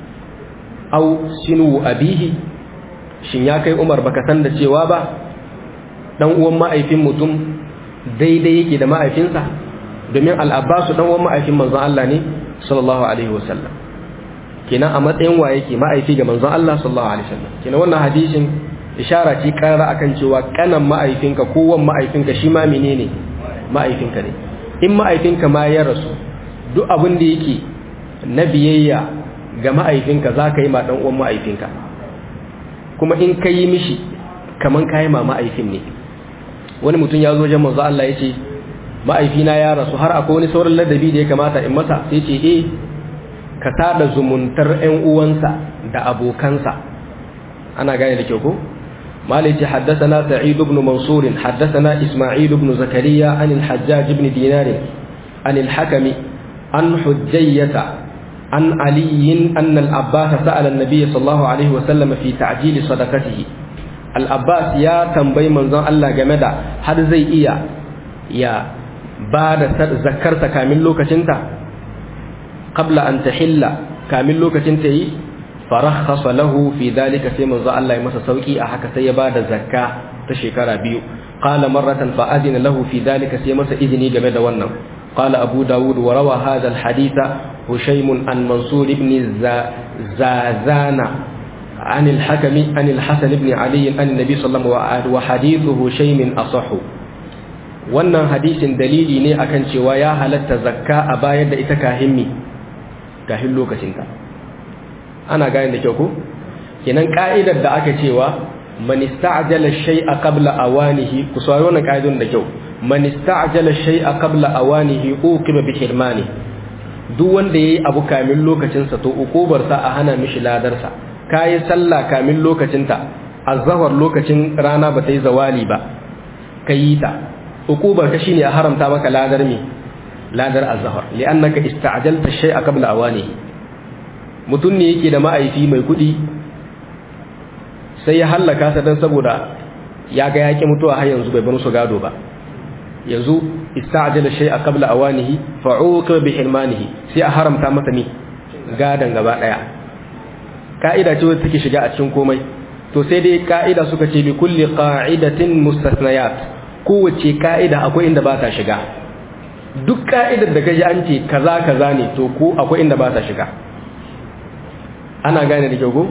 [SPEAKER 1] au sinwu abihi shin ya kai umar baka san da cewa ba dan uwan ma'aifin mutum daidai yake da ma'aifinsa domin al'abbasu dan uwan ma'aifin manzon Allah ne sallallahu alaihi wasallam kenan a matsayin wa yake ma'aifi ga manzon Allah sallallahu alaihi wasallam kenan wannan hadisin ishara ce karara akan cewa kanan ma'aifinka ko wan ma'aifinka shi ma menene ma'aifinka ne in ma'aifinka ma ya rasu duk abin da yake na biyayya ga ma'aifinka za ka yi ma dan uwan ma'aifinka kuma in ka yi mishi kaman ka yi ma ma'aifin ne wani mutum ya zo wajen manzo Allah ya ce ma'aifina ya rasu har akwai wani sauran ladabi da ya kamata in masa sai ce eh ka tada zumuntar ƴan uwansa da abokansa ana gane da kyau ko مالك حدثنا سعيد بن منصور حدثنا إسماعيل بن زكريا عن الحجاج بن دينار عن الحكم عن حجية عن علي أن العباس سأل النبي صلى الله عليه وسلم في تعجيل صدقته العباس يا تنبي من ذا الله جمدا هل زي إيا يا بعد ذكرت كامل لوكشنتا قبل أن تحل كامل لوكشنتا farakhasa lahu fi dalika sai manzo Allah ya masa sauki a haka sai ya bada zakka ta shekara biyu qala marratan fa adina lahu fi dalika sai masa izini game da wannan qala abu daud wa rawa hadha al haditha hushaym an mansur ibn zazana عن الحكم عن الحسن بن علي عن النبي صلى الله عليه وسلم وحديث هشيم أصح wannan hadisin dalili ne akan cewa ya halatta zakka a bayar da ita kahimmi kahin lokacinta ana gane da kyau ko kenan ka'idar da aka cewa man ista'jala shay'a qabla awanihi ku sauri wannan ka'idun da kyau man ista'jala shay'a qabla awanihi uqiba bi hirmani duk wanda yayi abu kamin lokacin sa to ukubar sa a hana mishi ladar sa kai sallah kamin lokacin ta azhar lokacin rana ba ta yi zawali ba kai ta ukubar ka shine a haramta maka ladar me ladar azhar li'annaka ista'jalta shay'a qabla awanihi mutum ne yake da ma'aifi mai kudi sai ya hallaka sa don saboda ya ga yaƙi mutuwa har yanzu bai bar su gado ba yanzu ista'jala shay'a qabla awanihi fa'uqa bi hirmanihi sai a haramta masa ne gadan gaba daya ka'ida ce wacce take shiga a cikin komai to sai dai ka'ida suka ce bi kulli qa'idatin mustasnayat kowace ka'ida akwai inda ba ta shiga duk ka'idar da kaji an ce kaza kaza ne to ko akwai inda ba ta shiga ana gane da kyau ko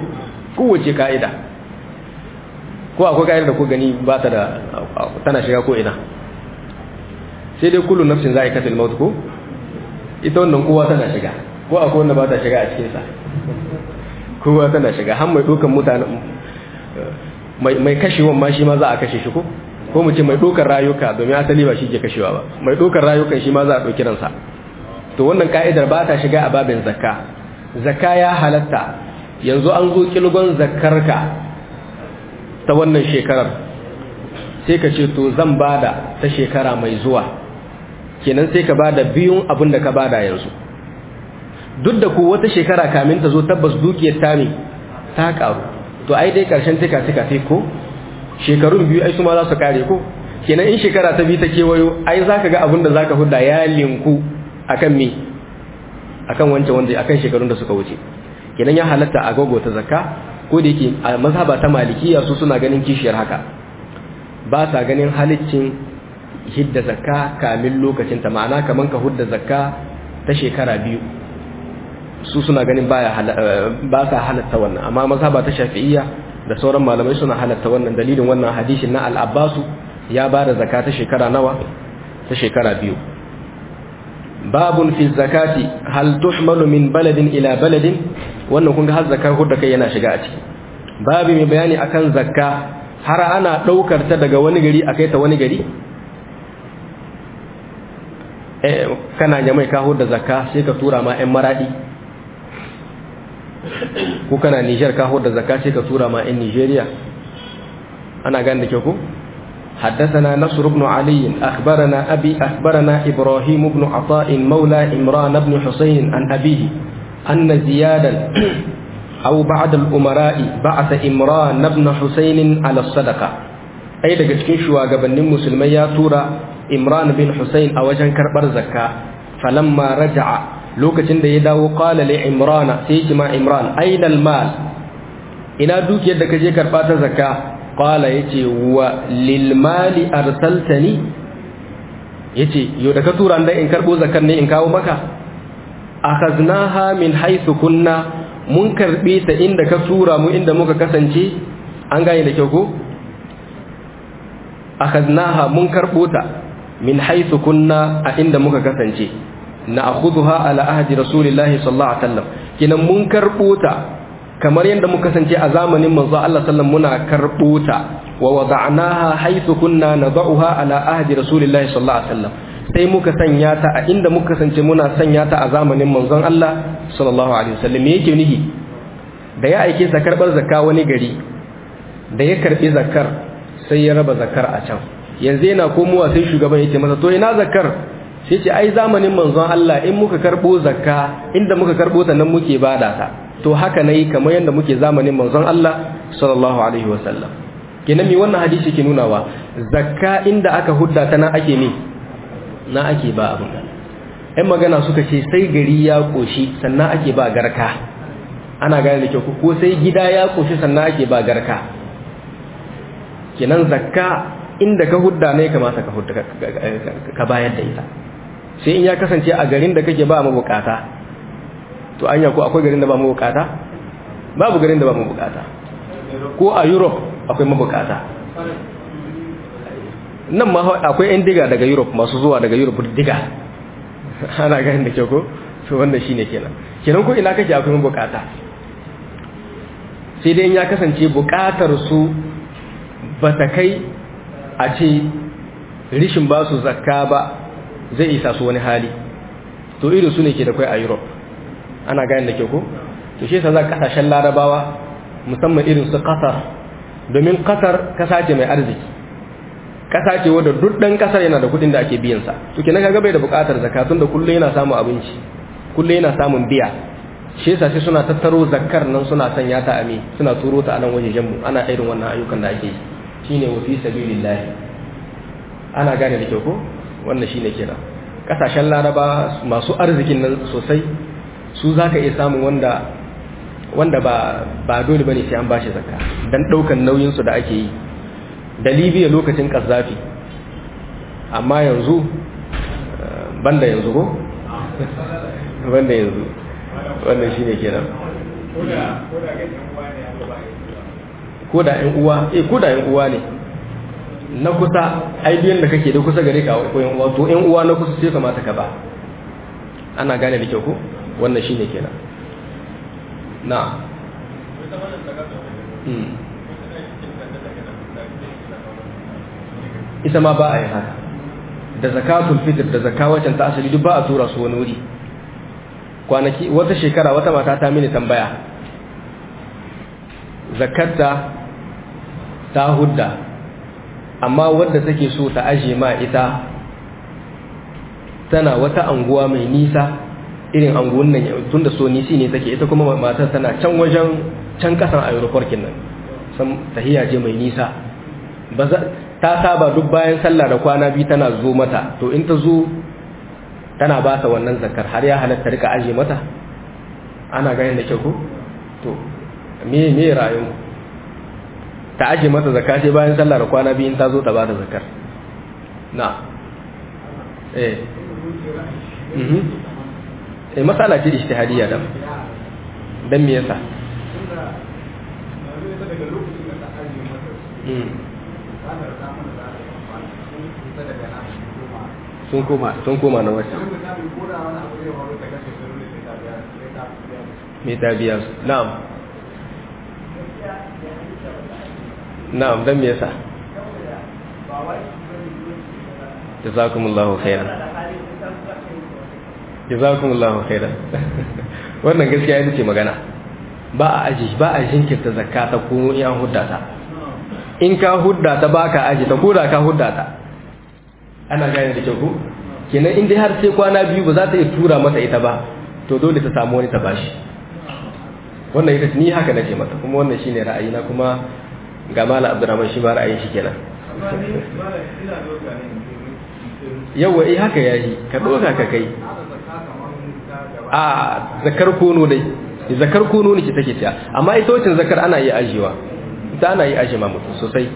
[SPEAKER 1] kowace ka'ida ko akwai ka'ida da ko gani ba ta da tana shiga ko ina sai dai kullu nafsin za a yi katil maut ko ita wannan kowa tana shiga ko akwai wanda ba ta shiga a cikinsa kowa tana shiga har mai ɗaukan mutane mai kashewan ma shi ma za a kashe shi ko ko mu ce mai ɗaukar rayuka domin asali ba shi ke kashewa ba mai ɗaukar rayukan shi ma za a ɗauki ransa to wannan ka'idar ba ta shiga a babin zakka zakka ya halatta yanzu an zo kilgon zakkarka ta wannan shekarar sai ka ce to zan bada ta shekara mai zuwa kenan sai ka bada biyun abin da ka bada yanzu duk da ku wata shekara kamin ta zo tabbas dukiyar tami ta karu to ai dai karshen tika tika sai ko shekarun biyu ai su ma za su kare ko kenan in shekara ta biyu ta kewayo ai zaka ga abin da zaka hudda ya linku akan me akan wancan wanda akan shekarun da suka wuce kenan ya halatta a gogo ta zakka ko da yake a mazhaba ta malikiya su suna ganin kishiyar haka ba sa ganin haliccin hidda zakka kamin lokacin ta ma'ana kaman ka hudda zakka ta shekara biyu su suna ganin baya ba sa halatta wannan amma mazhaba ta shafi'iyya da sauran malamai suna halatta wannan dalilin wannan hadisin na al-abbasu ya ba da zakka ta shekara nawa ta shekara biyu babun fi zakati hal tuhmalu min baladin ila baladin wannan kun ga har zakka hudda kai yana shiga a ciki babu mai bayani akan zakka har ana daukar ta daga wani gari akai ta wani gari eh kana jama'i ka hudda zakka sai ka tura ma ƴan maradi ko kana Niger ka hudda zakka sai ka tura ma ƴan Nigeria ana gane da ke ku حدثنا نصر بن علي أخبرنا أبي أخبرنا إبراهيم بن عطاء مولى إمران بن حسين عن أبيه أن زيادا أو بعد الأمراء بعث إمران بن حسين على الصدقة أي daga cikin shugabannin musulmai ya tura Imran bin Hussein a wajen karbar zakka falamma raja'a lokacin da ya dawo qala li Imran sai ya ma Imran aina mal ina dukiyar da kaje karba ta zakka qala yace wa lil mali arsaltani yace yo da ka tura dan in karbo zakar ne in kawo maka akhaznaha min haythu kunna mun karbe ta inda ka tura mu inda muka kasance an gane da kyau ko akhaznaha mun karbo ta min haythu kunna a inda muka kasance na akhudha ala ahdi rasulillahi sallallahu alaihi wasallam kinan mun karbo ta kamar yadda muka kasance a zamanin manzo Allah sallallahu muna karbo ta wa wada'naha haythu kunna nad'uha ala ahdi rasulillahi sallallahu alaihi wasallam sai muka sanya ta a inda muka kasance muna sanya ta a zamanin manzon Allah sallallahu alaihi wasallam me yake nihi da ya aike sa karbar zakka wani gari da ya karbi zakkar sai ya raba zakkar a can yanzu yana komowa sai shugaban yake masa to ina zakkar sai ce ai zamanin manzon Allah in muka karbo zakka inda muka karbo ta nan muke bada ta to haka nayi kamar yadda muke zamanin manzon Allah sallallahu alaihi wasallam kenan mi wannan hadisi ke nunawa zakka inda aka hudda ta nan ake ne na ake ba abin ɗan magana suka ce sai gari ya koshi sannan ake ba garka ana gane da kyau ko sai gida ya koshi sannan ake ba garka kenan zakka inda ka hudda ne kamata ka hudda ka bayar da ita sai in ya kasance a garin da kake ba mu bukata to anya ko akwai garin da ba mu bukata babu garin da ba mu bukata ko a Europe akwai mabukata nan ma akwai yan diga daga Europe masu zuwa daga Europe diga ana ganin da ke ko to wannan shine kenan kenan ko ina kake akwai mabukata sai dai in ya kasance bukatar su ba ta kai a ce rishin ba su zakka ba zai isa su wani hali to irin su ne ke da kai a Europe ana ganin da ke ko to shi yasa za kasashen larabawa musamman irin su kasar domin kasar kasa ce mai arziki kasa ce wadda duk dan kasar yana da kudin da ake biyan sa to kenan kaga bai da bukatar zakatun da kullun yana samun abinci kullun yana samun biya shi yasa sai suna tattaro zakkar nan suna sanya ta ame suna turo ta a nan wajejen mu ana irin wannan ayyukan da ake yi shine wa fi sabilillah ana gane da kyau ko wannan shine kenan kasashen laraba masu arzikin nan sosai su zaka iya samun wanda wanda ba ba dole bane sai an bashi zakka dan daukan nauyin su da ake yi da Libya lokacin Qaddafi amma yanzu banda yanzu ko banda yanzu wannan shine kenan ko da ƴan uwa eh ko da ƴan uwa ne na kusa ai biyan da kake da kusa gare ka ko ƴan uwa to ƴan uwa na kusa sai kamata ka ba ana gane da kyau ko wannan shine kenan na ita ma ba a yi haka da zakatul fitr da zakawacin ta asali duk ba a tura su wani wuri kwanaki wata shekara wata mata ta mini tambaya zakarta ta hudda amma wadda take so ta aje ma ita tana wata anguwa mai nisa irin anguwan nan tun da so nisi ne take ita kuma matar tana can wajen can kasan aeroport nan san tahiya je mai nisa ta saba duk bayan sallah da kwana biyu tana zo mata to in ta zo tana ba ta wannan zakar har ya halatta rika aje mata ana ganin da kyau ko to me me rayu ta aje mata zakka sai bayan sallah da kwana biyu in ta zo ta ba ta zakar na eh mhm eh masala ce ijtihadiyya dan dan me yasa sun koma sun koma na wata mai tabiya su na'am na'am don me yasa jazakumullahu khairan jazakumullahu khairan wannan gaskiya ita ce magana ba a aji ba a jinkirta zakka ta ko in an hudda ta in ka hudda ta ba ka aji ta ko da ka hudda ta ana gane da kyau kenan in dai har sai kwana biyu ba za ta iya tura mata ita ba to dole ta samu wani ta bashi wannan ita ni haka nake mata kuma wannan shine ra'ayina kuma ga mala abdurrahman shi ba ra'ayin shi kenan yawa eh haka yayi ka doka ka kai a zakar kono dai zakar kono ne ke take ciya amma ita wacin zakar ana iya ajiyewa ita ana iya ajiye ma mutum sosai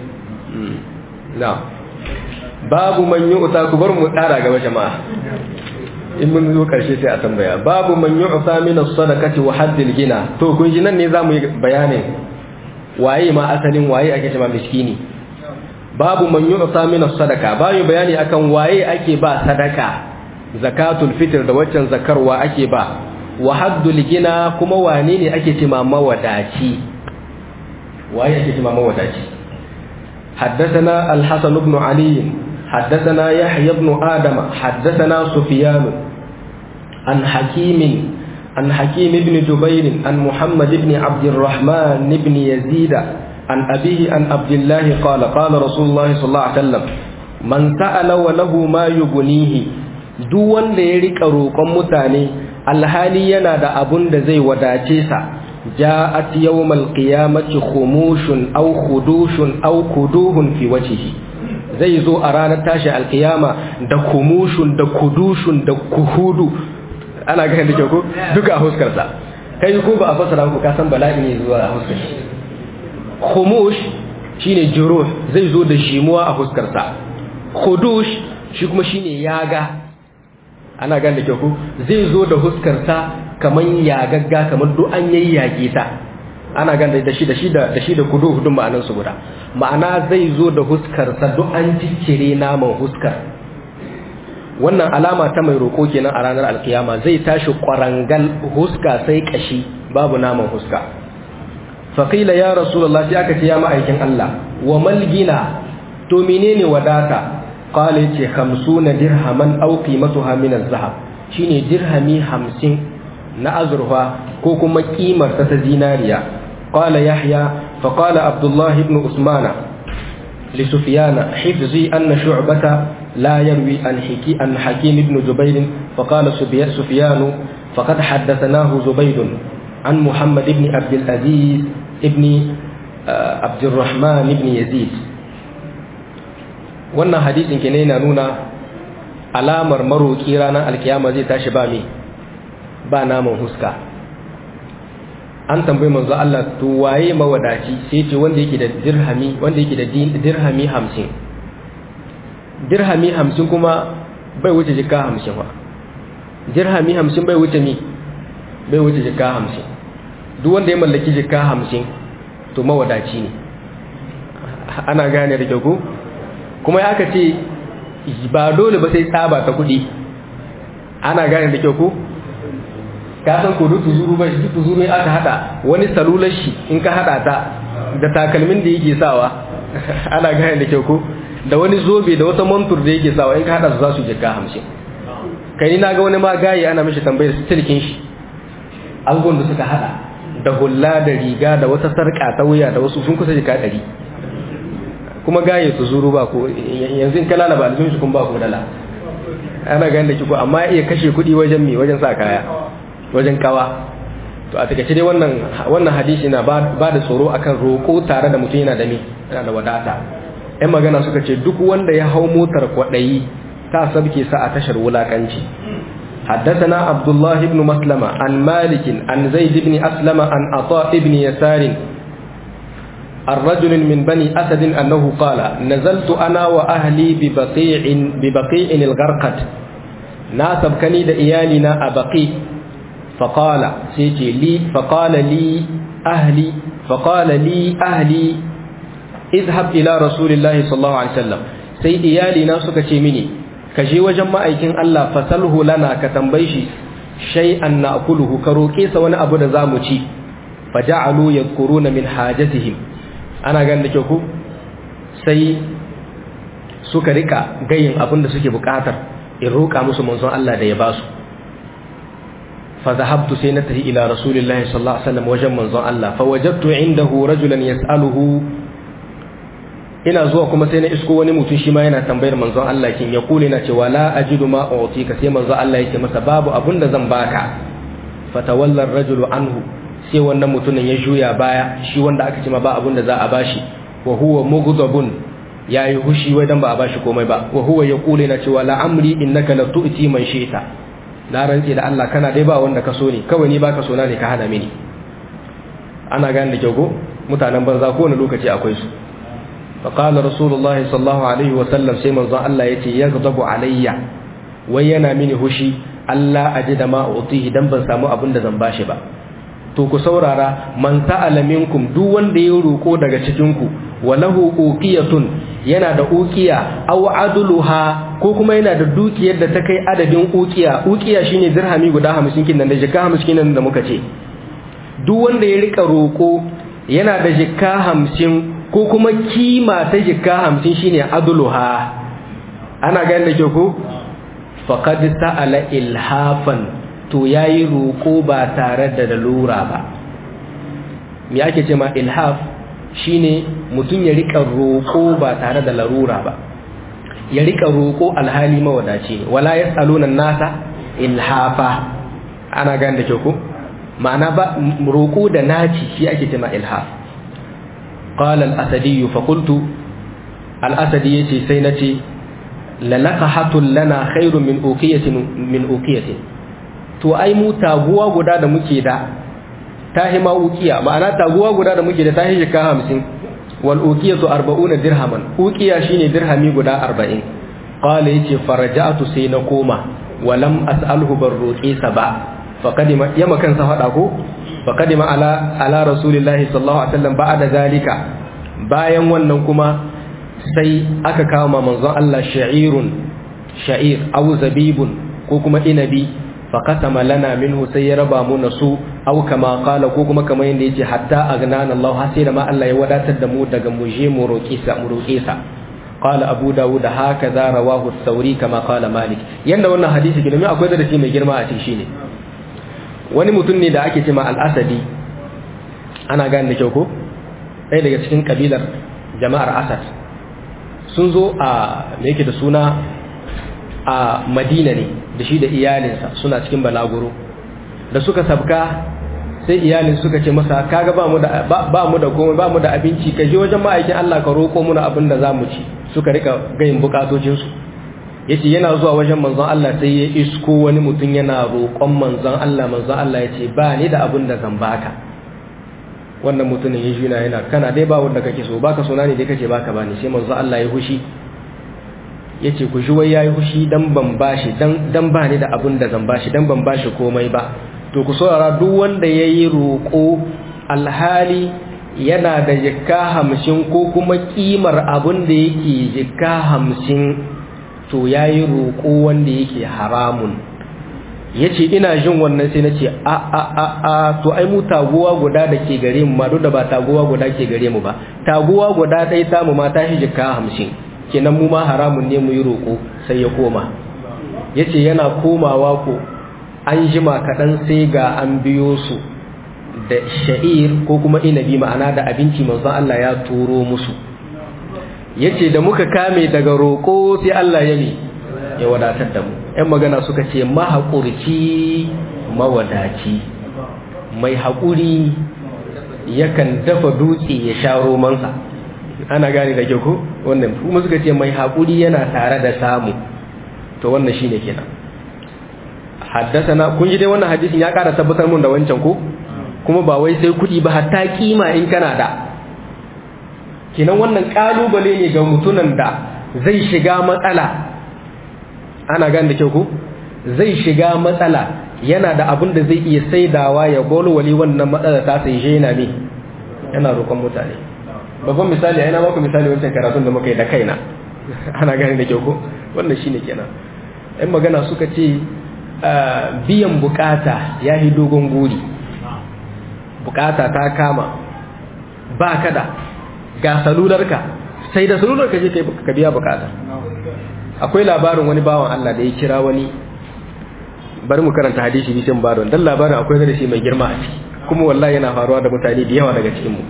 [SPEAKER 1] na babu man yu'ta ku bar mu tsara gaba jama'a in mun zo karshe sai a tambaya babu man yu'ta min as-sadaqati wa haddil gina to kun ji nan ne zamu yi bayanin waye ma asalin waye ake cewa miskini babu man yu'ta min as-sadaqa bayu bayani akan waye ake ba sadaka zakatul fitr da waccan zakarwa ake ba wa haddul gina kuma wane ne ake cewa mawadaci waye ake cewa mawadaci حدثنا الحسن بن علي حدثنا يحيى بن آدم حدثنا سفيان عن حكيم عن حكيم بن جبير عن محمد بن عبد الرحمن بن يزيد عن أبيه عن عبد الله قال قال رسول الله صلى الله عليه وسلم من سأل وله ما يغنيه duk wanda ya rika roƙon mutane alhali yana da abun da zai wadace sa ja'at yawmal qiyamati khumushun aw khudushun aw kuduhun fi wajhihi zai zo a ranar tashi alkiyama da kumushun da kudushun da kuhudu ana ganin da ke ko duka a huskarsa kai ko ba a fasara ku ka san bala'i ne zuwa a huskar shi khumush shine juruh zai zo da shimuwa a huskarsa kudush shi kuma shine yaga ana ganin da ke ko zai zo da huskarsa kaman yagagga kamar duk an yayyage ta ana ganin da shi da shi da shi da kudu hudun ma'anan su guda ma'ana zai zo da huskar sa duk an ciccire naman huskar wannan alama ta mai roko kenan a ranar alkiyama zai tashi kwarangal huska sai kashi babu naman huska faqila ya rasulullah sai aka ce ya ma'aikin Allah wa malgina to menene wadata qala yace 50 dirhaman aw qimatuha min az-zahab shine dirhami 50 na azurfa ko kuma kimar ta ta zinariya qala yahya fa qala abdullah ibn usmana li sufyana hifzi anna shu'bata la yarwi an hiki an hakim ibn jubair fa qala sufyan faqad haddathanahu zubayd an muhammad ibn abd al-aziz ibn abd الرحمن ibn yazid wannan hadisin ke ne na nuna alamar maroki ranar alkiyama zai tashi ba mai ba naman huska an tambayi manzo Allah to waye mawadaci sai ce wanda yake da dirhami wanda yake da dirhami 50 dirhami 50 kuma bai wuce jika 50 ba dirhami 50 bai wuce ni bai wuce jika 50 duk wanda ya mallaki jika 50 to mawadaci ne ana gane da kyau kuma ya aka ce ba dole ba sai tsaba ta kuɗi ana gane da kyau ko ka san ko dutu zuru ba dutu zuru in aka hada wani salular shi in ka hada ta da takalmin da yake sawa ana gane da kyau ko da wani zobe da wata montur da yake sawa in ka hada su za su jika hamsin kai ni na ga wani ma gayi ana mishi tambayar silkin shi angon da suka hada da hulla da riga da wata sarka ta wuya da wasu sun kusa jika ɗari kuma gaye su zuru ba ko yanzu in kala ba aljihun shi kun ba ko dala ana ganin da kiko amma iya kashe kuɗi wajen mi wajen sa kaya wajen kawa to a takaice dai wannan wannan hadisi na ba da tsoro akan roƙo tare da mutum yana da mi yana da wadata ɗan magana suka ce duk wanda ya hau motar kwaɗayi ta sabke sa a tashar wulakanci حدثنا عبد الله بن مسلمة عن مالك عن زيد بن أسلم عن عطاء بن يسار الرجل من بني أسد أنه قال نزلت أنا وأهلي ببقيع ببقيع الغرقد ناسب كني إيالنا أبقي فقال سيتي لي فقال لي أهلي فقال لي أهلي اذهب إلى رسول الله صلى الله عليه وسلم سي إيالنا سكتي مني kaje wajen ma'aikin Allah fasalhu lana ka tambaye shi shay'an na'kuluhu ka roke sa wani abu da zamu ci faja'alu yadhkuruna min hajatihim ana ganin da kyau ku sai suka rika gayin abin da suke bukatar in roka musu manzon Allah da ya basu fa zahabtu sai na tafi ila rasulillahi sallallahu alaihi wasallam wajen manzon Allah fa wajadtu indahu rajulan yas'aluhu ina zuwa kuma sai na isko wani mutum shi ma yana tambayar manzon Allah kin ya kule na cewa la ajidu ma utika sai manzon Allah yake masa babu abun da zan baka fatawalla ar-rajulu anhu sai wannan mutumin ya juya baya shi wanda aka ce ma ba abun da za a bashi wa huwa mughdabun yayi hushi wai dan ba a bashi komai ba wa huwa yaqulu na cewa la amri innaka la tu'ti man shi'ta na rantsi da Allah kana dai ba wanda ka so ne kawai ni baka so na ne ka hada mini ana gane da kyau ko mutanen banza kowane lokaci akwai su فقال رسول الله صلى الله عليه وسلم سيما ظن الله يتي يغضب علي وينا مني هشي Allah ajida ma utihi dan ban samu abin da zan bashi ba to ku saurara man sa'ala minkum duk wanda ya roko daga cikin ku walahu uqiyatun yana da uqiya aw adluha ko kuma yana da dukiyar da ta kai adadin uqiya uqiya shine dirhami guda 50 kin nan da jika 50 kin nan da muka ce duk wanda ya rika roko yana da jika 50 ko kuma kima ta jika hamsin shine adluha ana ganin da ke ku faqad sa'ala ilhafan to yayi roko ba tare da dalura ba me ake ce ma ilhaf shine mutum ya rika roko ba tare da larura ba ya rika roko alhali mawadaci ne wala yasaluna nasa ilhafa ana ganin da ke ku ma'ana ba roko da naci shi ake ce ma ilhaf قال الأسدي فقلت الأسدي يتي سينتي للقحة لنا خير من أوقية من أوقية to ai mu taguwa guda da muke da tahi ma ukiya ma'ana taguwa guda da muke da tahi shika hamsin wal uqiyatu 40 dirhaman uqiya shine dirhami guda 40 qala yace faraja'tu sai na koma walam as'alhu barruqi saba faqadima yama kansa fada ko فقدم على على رسول الله صلى الله عليه وسلم بعد ذلك bayan wannan kuma sai aka kawo ma manzon Allah sha'irun sha'ir aw zabibun ko kuma inabi fa qasama lana minhu sai ya raba mu nasu aw kama qala ko kuma kamar yanda yace hatta agnana Allah har sai da ma Allah ya wadatar da mu daga mu je mu roƙe sa mu roƙe sa qala abu dawud hakaza rawahu thawri kama qala malik yanda wannan hadisi ke domin akwai darasi mai girma a cikin shine wani mutum ne da ake cema al'asadi ana gane da kyau ko ɗaya daga cikin kabilar jama'ar asad sun zo a da yake da suna a madina ne da shi da iyalinsa suna cikin balaguro da suka sabka sai iyalin suka ce masa kaga ba mu da ba mu da komai ba mu da abinci ka je wajen ma'aikin Allah ka roƙo muna abin da zamu ci suka rika gayin bukatocin su yace yana zuwa wajen manzon Allah sai ya isko wani mutum yana roƙon manzon Allah manzon Allah yace ba ni da abin da zan baka wannan mutumin ya juna yana kana dai ba wanda kake so baka so na ne dai kace baka bani sai manzon Allah ya hushi yace ku wai yayi hushi dan ban bashi dan dan ba ni da abin da zan bashi dan ban bashi komai ba to ku saurara duk wanda yayi roƙo alhali yana da jikka hamsin ko kuma kimar abin da yake jikka hamsin to ya yi roƙo wanda yake haramun ya ce ina jin wannan sai na ce a a a a to ai mu taguwa guda da ke gare mu ma duk da ba taguwa guda ke gare mu ba taguwa guda ɗaya tamu ma ta shi jikka hamsin kenan mu ma haramun ne mu yi roƙo sai ya koma ya ce yana komawa ko an jima kaɗan sai ga an biyo su da sha'ir ko kuma inabi ma'ana da abinci manzon Allah ya turo musu ya ce da muka kame daga roƙo sai Allah ya ne ya wadatar da mu ‘yan magana suka ce mahaƙurci mawadaci mai haƙuri yakan dafa dutse ya sha romansa ana gane da ke ko wannan kuma suka ce mai haƙuri yana tare da samu to wannan shine kenan haddasana kun ji dai wannan hadisin ya ƙara tabbatar mun da wancan ko kuma ba wai sai kuɗi ba hatta kima in kana da kenan wannan ƙalubale ne ga mutunan da zai shiga matsala ana gane da kyau ko zai shiga matsala yana da abin da zai iya saidawa ya golwali wannan matsala ta sai shi yana ne yana roƙon mutane babban misali a yana maku misali wancan karatun da muka yi da kaina ana gane da kyau ko wannan shine kenan ɗan magana suka ce biyan bukata ya yi dogon guri bukata ta kama ba ka da ga salularka sai da salularka je ka biya bukata akwai labarin wani bawan Allah da ya kira wani bari mu karanta hadisi bisin baron dan labarin akwai da shi mai girma a ciki kuma wallahi yana faruwa da mutane da yawa daga cikin mu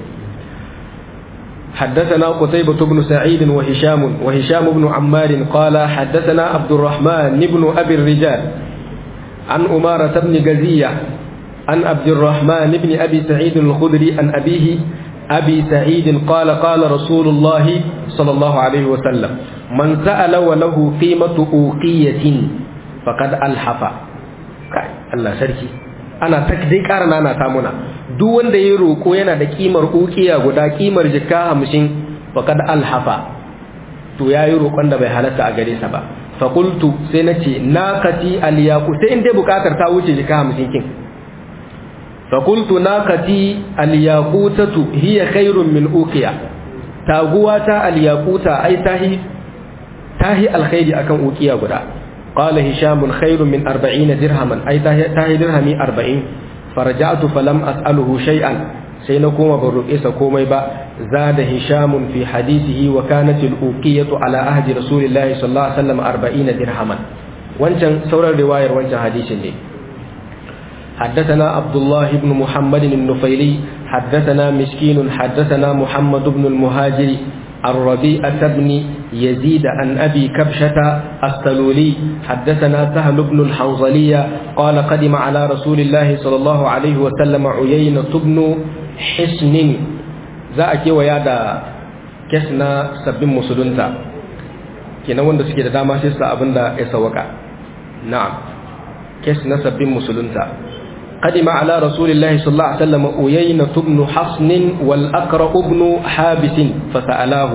[SPEAKER 1] حدثنا قتيبة بن سعيد وهشام وهشام بن عمار قال حدثنا عبد الرحمن بن أبي الرجال عن أمارة بن جزية عن عبد الرحمن بن أبي سعيد الخدري عن أبيه أبي سعيد قال قال رسول الله صلى الله عليه وسلم من سأل وله قيمة أوقية فقد ألحف الله سركي ana dai ƙara nana ta muna duk wanda ya roƙo yana da kimar ukiya guda kimar jika hamsin faqad alhafa to ya yi roƙon da bai halatta a gare sa ba fakultu sai na ce naqati aliyaku sai in dai buƙatar ta wuce jika hamsin kin fakultu naqati aliyaqutatu hiya khairun min uqiya taguwa ta aliyaquta ai tahi tahi alkhairi akan uqiya guda قال هشام خير من أربعين درهما أي تاهي درهمي أربعين فرجعت فلم أسأله شيئا سينكم بالرئيس كومي با زاد هشام في حديثه وكانت الأوقية على أهد رسول الله صلى الله عليه وسلم أربعين درهما وانشان سورة الرواية وانشان حديث لي حدثنا عبد الله بن محمد النفيلي حدثنا مسكين حدثنا محمد بن المهاجر الربيعة بن يزيد عن أبي كبشة السلولي حدثنا سهل بن الحنظلية قال قدم على رسول الله صلى الله عليه وسلم عيينة بن حسن ذاك ويادا كسنا سبين مسلونتا كنا wanda suke da dama sai su abinda ya sawaka na'am kes na sabbin musulunta قدم على رسول الله صلى الله عليه وسلم أيينة بن حصن والأقرأ بن حابس فسألاه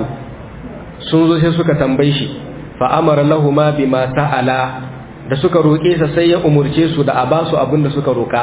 [SPEAKER 1] سنزو سيسوك تنبيشي فأمر لهما بما سألا da suka roƙe sa sai ya umurce su da a ba su abin da suka roƙa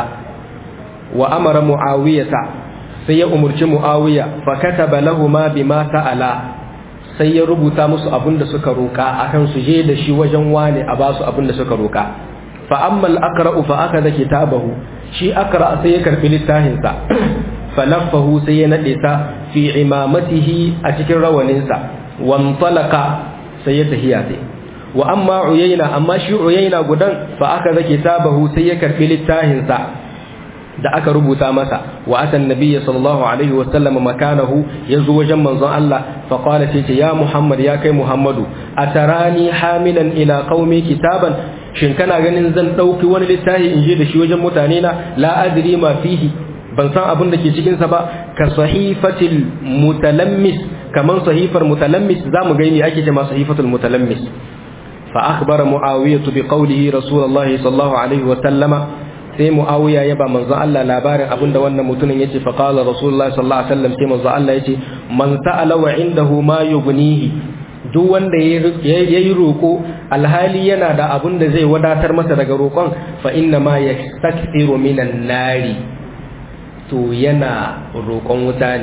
[SPEAKER 1] wa amara muawiyata sai ya umurci muawiya fa kataba lahumu bima sa'ala sai ya rubuta musu abin da suka roƙa akan su je da shi wajen wane a ba su abin da suka roƙa fa amma al-aqra'u fa akada kitabahu shi akra sai ya karbi littafinsa falaffahu sai ya nade sa fi imamatihi a cikin rawaninsa wantalaka sai ya tahiya sai wa amma uyayna amma shi uyayna gudan fa aka zake tabahu sai ya karbi littafinsa da aka rubuta masa wa atan nabiyyi sallallahu alaihi wa sallam makanahu yazo wajen manzon Allah fa qala sai ya Muhammad ya kai Muhammadu atarani hamilan ila qaumi kitaban shin kana ganin zan ɗauki wani littafi in je da shi wajen mutane na la adri ma fihi ban san abin da ke cikin sa ba ka sahifatil mutalammis kaman sahifar mutalammis zamu ga ni ake cewa sahifatul mutalammis fa akhbara muawiyah bi qawlihi rasulullahi sallallahu alaihi wa sallama sai muawiya ya ba manzo Allah labarin abin da wannan mutumin yace fa qala rasulullahi sallallahu alaihi wasallam sai manzo Allah yace man sa'ala wa indahu ma yughnihi duk wanda ya yi roƙo alhali yana da abin da zai wadatar masa daga roƙon fa inna ma ya staksiru minan nari to yana roƙon wuta ne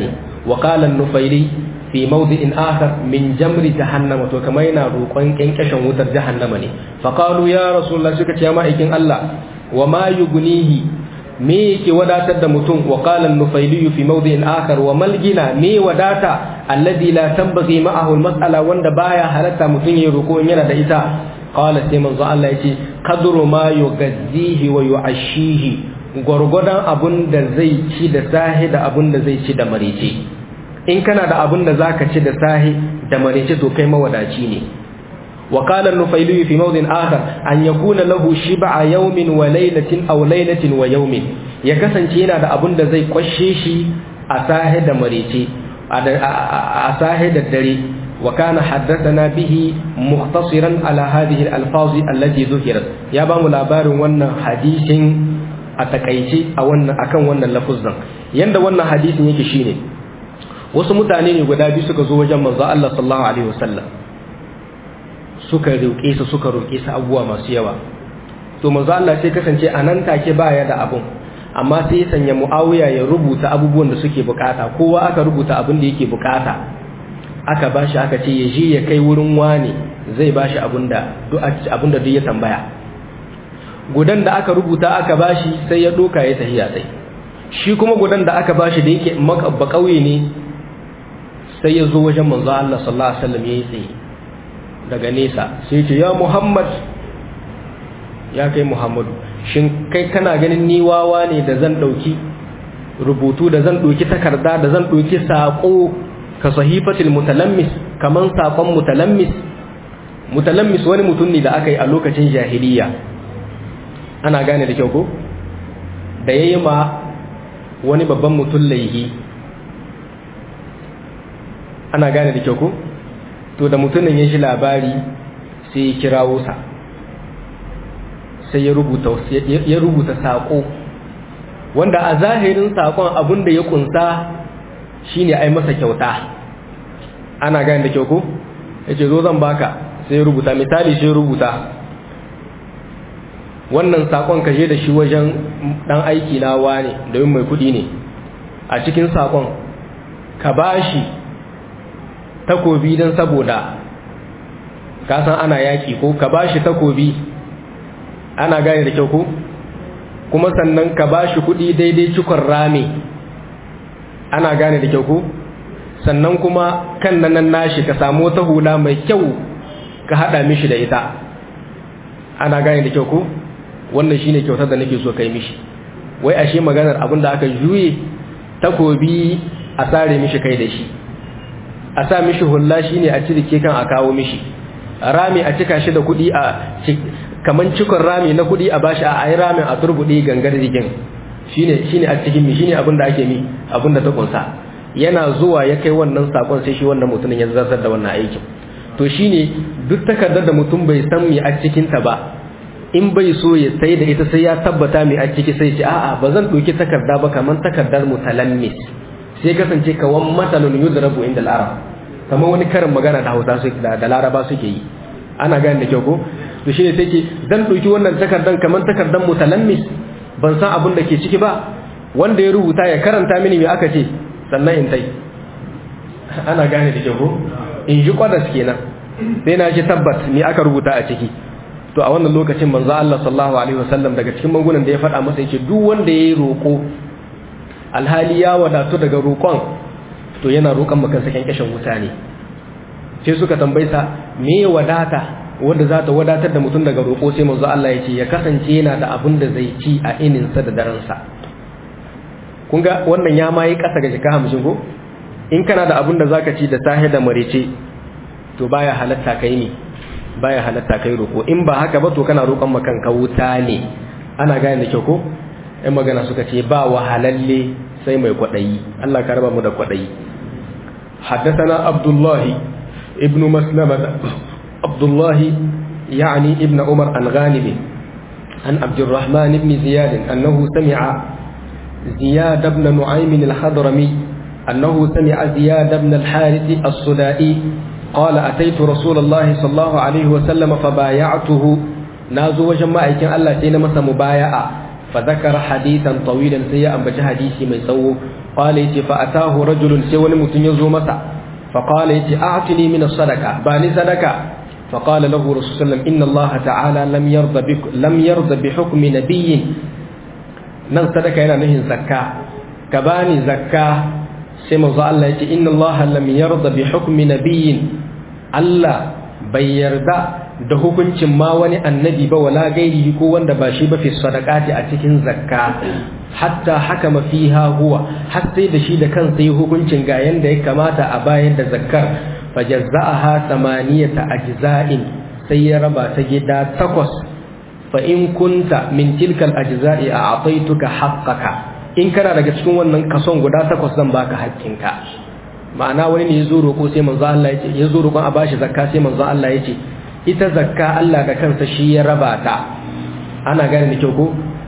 [SPEAKER 1] wa qala an-nufaili fi mawdi'in akhar min jamri jahannama to kamar yana roƙon ƙyanƙyashin wutar jahannama ne fa qalu ya rasulullah suka ce ma aikin Allah wa ma yugnihi me yake wadatar da mutum wa qala an-nufaili fi mawdi'in akhar wa mal gina me wadata alladhi la tanbaghi ma'ahu al-mas'ala wanda baya halatta mutum ya roƙo yana da ita qala sai manzo Allah yace kadru ma yugazzihi wa yu'ashihi gwargwadon abun da zai ci da sahi da abun da zai ci da marece in kana da abun da zaka ci da sahi da marece to kai mawadaci ne wa qala an-nufayli fi mawdin akhar an yakuna lahu shib'a yawmin wa laylatin aw laylatin wa yawmin ya kasance yana da abun da zai kwashe shi a sahi da marece a sahi da dare wa kana haddathana bihi mukhtasiran ala hadhihi al-alfaz allati dhukirat ya ba mu labarin wannan hadisin a takaice a wannan akan wannan lafuzan yanda wannan hadisin yake shine wasu mutane ne guda biyu suka zo wajen manzo Allah sallallahu alaihi wasallam suka roƙe su suka roƙe su abubuwa masu yawa to manzo Allah sai kasance a nan take baya da abun amma sai ya sanya Muawiya ya rubuta abubuwan da suke bukata kowa aka rubuta abin da yake bukata aka bashi aka ce ya je ya kai wurin wani zai bashi abinda duk abinda duk ya tambaya gudan da aka rubuta aka bashi sai ya doka ya tahiya sai shi kuma gudan da aka bashi da yake ba kauye ne sai ya zo wajen manzo Allah sallallahu alaihi wasallam yayi tsaye daga nesa sai ce ya Muhammad ya kai Muhammadu shin kai kana ganin ni wawa ne da zan dauki rubutu da zan dauki takarda da zan dauki sako ka sahifatil mutalammis kaman sakon mutalammis mutalammis wani mutum ne da aka yi a lokacin jahiliya ana gane da kyau ko da yayi ma wani babban mutum laihi ana gane da kyau ko to da mutumin ya shi labari sai ya kirawo sa sai ya rubuta ya rubuta sako wanda a zahirin sakon abin da ya kunsa shine ai masa kyauta ana gane da kyau ko yace zo zan baka sai ya rubuta misali sai ya rubuta wannan sakon ka je da shi wajen dan aiki na wane domin mai kudi ne a cikin sakon ka bashi takobi don saboda ka san ana yaki ko ka bashi takobi ana gane da kyau ko kuma sannan ka bashi kudi daidai cikon rami ana gane da kyau ko sannan kuma kan nan nashi ka samu wata hula mai kyau ka hada mishi da ita ana gane da kyau ko wannan shine kyautar da nake so kai mishi wai ashe maganar abin da aka juye takobi a sare mishi kai da shi a sa mishi hulla shine a cirike kan a kawo mishi rami a cika shi da kuɗi a kaman cikon rami na kuɗi a bashi a ayi ramin a turbuɗe gangar jikin shine shine a cikin mi shine abin da ake mi abin da ta kunsa yana zuwa ya kai wannan sakon sai shi wannan mutumin ya zartar da wannan aikin to shine duk takardar da mutum bai san mi a cikin ta ba in bai so ya sai da ita sai ya tabbata mai a ciki sai ce a'a ba zan ɗauki takarda ba kamar takardar mutalammis sai kasance kawan matalun yudrabu inda al-arab kamar wani karin magana da Hausa su da, da Laraba suke yi ana gane da kyau ko to shine sai ke zan ɗauki wannan takardan kamar takardar mutalammis ban san abin da ke ciki ba wanda ya rubuta ya karanta mini me aka ce sannan in tai ana gane da kyau ko in ji kwadas kenan sai na ji tabbat me aka rubuta a ciki to a wannan lokacin manzo Allah sallallahu alaihi wasallam daga cikin magunan da ya faɗa masa yake duk wanda yayi roko alhali ya wadatu daga roƙon to yana roƙon maka sakin kashin wuta ne sai suka tambaye sa me wadata wanda za ta wadatar da mutum daga roƙo sai manzo Allah ya ce ya kasance yana da abin da zai ci a ininsa da daransa kun ga wannan ya ma yi ƙasa ga jika hamsin ko in kana da abin da zaka ci da sahe da marece to baya halatta kai ne baya halatta kai roƙo in ba haka ba to kana roƙon makan ka wuta ne ana gane da kyau ko ɗan magana suka ce ba wahalalle sai mai kwaɗayi Allah ka raba mu da kwaɗayi حدثنا عبد الله ابن مسلمة عبد الله يعني ابن عمر عن غالب عن عبد الرحمن بن زياد أنه سمع زياد بن نعيم الحضرمي أنه سمع زياد بن الحارث الصدائي قال أتيت رسول الله صلى الله عليه وسلم فبايعته نازو وجماعة كان الله سينا مسا مبايعة fa zakara hadithan tawilan sai ya ambaci hadisi mai tsawo qala yace fa atahu rajulun sai wani mutum ya zo masa fa qala yace a'tini min as-sadaqa ba ni sadaka fa qala lahu rasul sallam inna Allah ta'ala lam yarda bi lam yarda bi hukmi nabiyyin nan sadaka yana nufin zakka ka bani zakka sai manzo Allah yace inna Allah lam yarda bi hukmi nabiyyin Allah bai yarda da hukuncin ma wani annabi ba wala gairi ko wanda ba shi ba fi sadaqati a cikin zakka hatta hakama fiha huwa har sai da shi da kansa yi hukuncin ga yanda ya kamata a bayar da zakkar fajazza'aha samaniyata ajza'in sai ya raba ta gida takwas fa in kunta min tilkal ajza'i a'taituka haqqaka in kana daga cikin wannan kason guda takwas zan baka haƙƙinka ma'ana wani ne ya zo roƙo sai manzo Allah ya ce ya zo roƙon a bashi zakka sai manzo Allah ya ce ita zakka Allah da kansa shi ya raba ta ana gane da kyau ko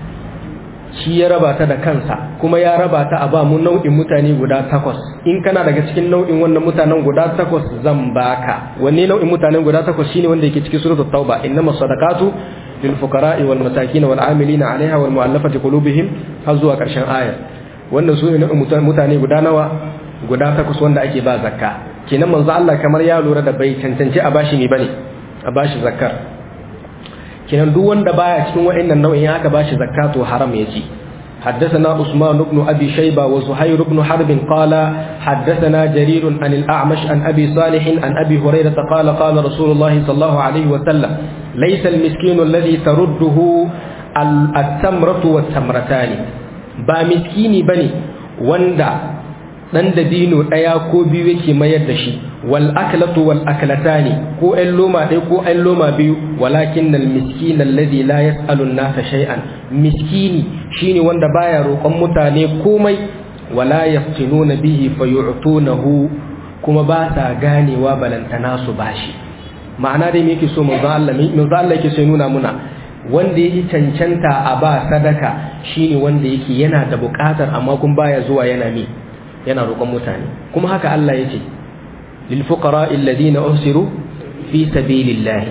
[SPEAKER 1] shi ya raba ta da kansa kuma ya raba ta a ba mu nau'in mutane guda takwas in kana daga cikin nau'in wannan mutanen guda takwas zan baka wanne nau'in mutanen guda takwas shine wanda yake cikin suratul tauba innamas sadaqatu lil fuqara'i wal masakin wal 'amilina 'alayha wal mu'allafati qulubihim har zuwa karshen aya wannan su ne mutane guda nawa guda takwas wanda ake ba zakka kenan manzo Allah kamar ya lura da bai cancanci a bashi ne bane a bashi zakkar kenan duk wanda baya cikin wa'annan nau'in aka bashi zakka to haram ya ci حدثنا عثمان بن أبي شيبة وزهير بن حرب قال حدثنا جرير عن الأعمش عن أبي صالح عن أبي هريرة قال قال رسول الله صلى الله عليه وسلم ليس المسكين الذي ترده التمرة والتمرتان با مسكيني بني وندا dan dabino ɗaya ko biyu yake mayar da shi wal aklatu wal aklatani ko ɗan loma ɗaya ko ɗan loma biyu walakin al miskin alladhi la yas'alu an-nasa shay'an miskini shine wanda baya roƙon mutane komai wala yaftinuna bihi fayu'tunahu kuma ba sa ganewa balantana su bashi ma'ana dai me yake so manzo Allah manzo Allah yake so nuna muna wanda yake cancanta a ba sadaka shine wanda yake yana da buƙatar amma kun baya zuwa yana mi yana roƙon mutane kuma haka Allah ya ce lil fuqara alladhina usiru fi sabilillah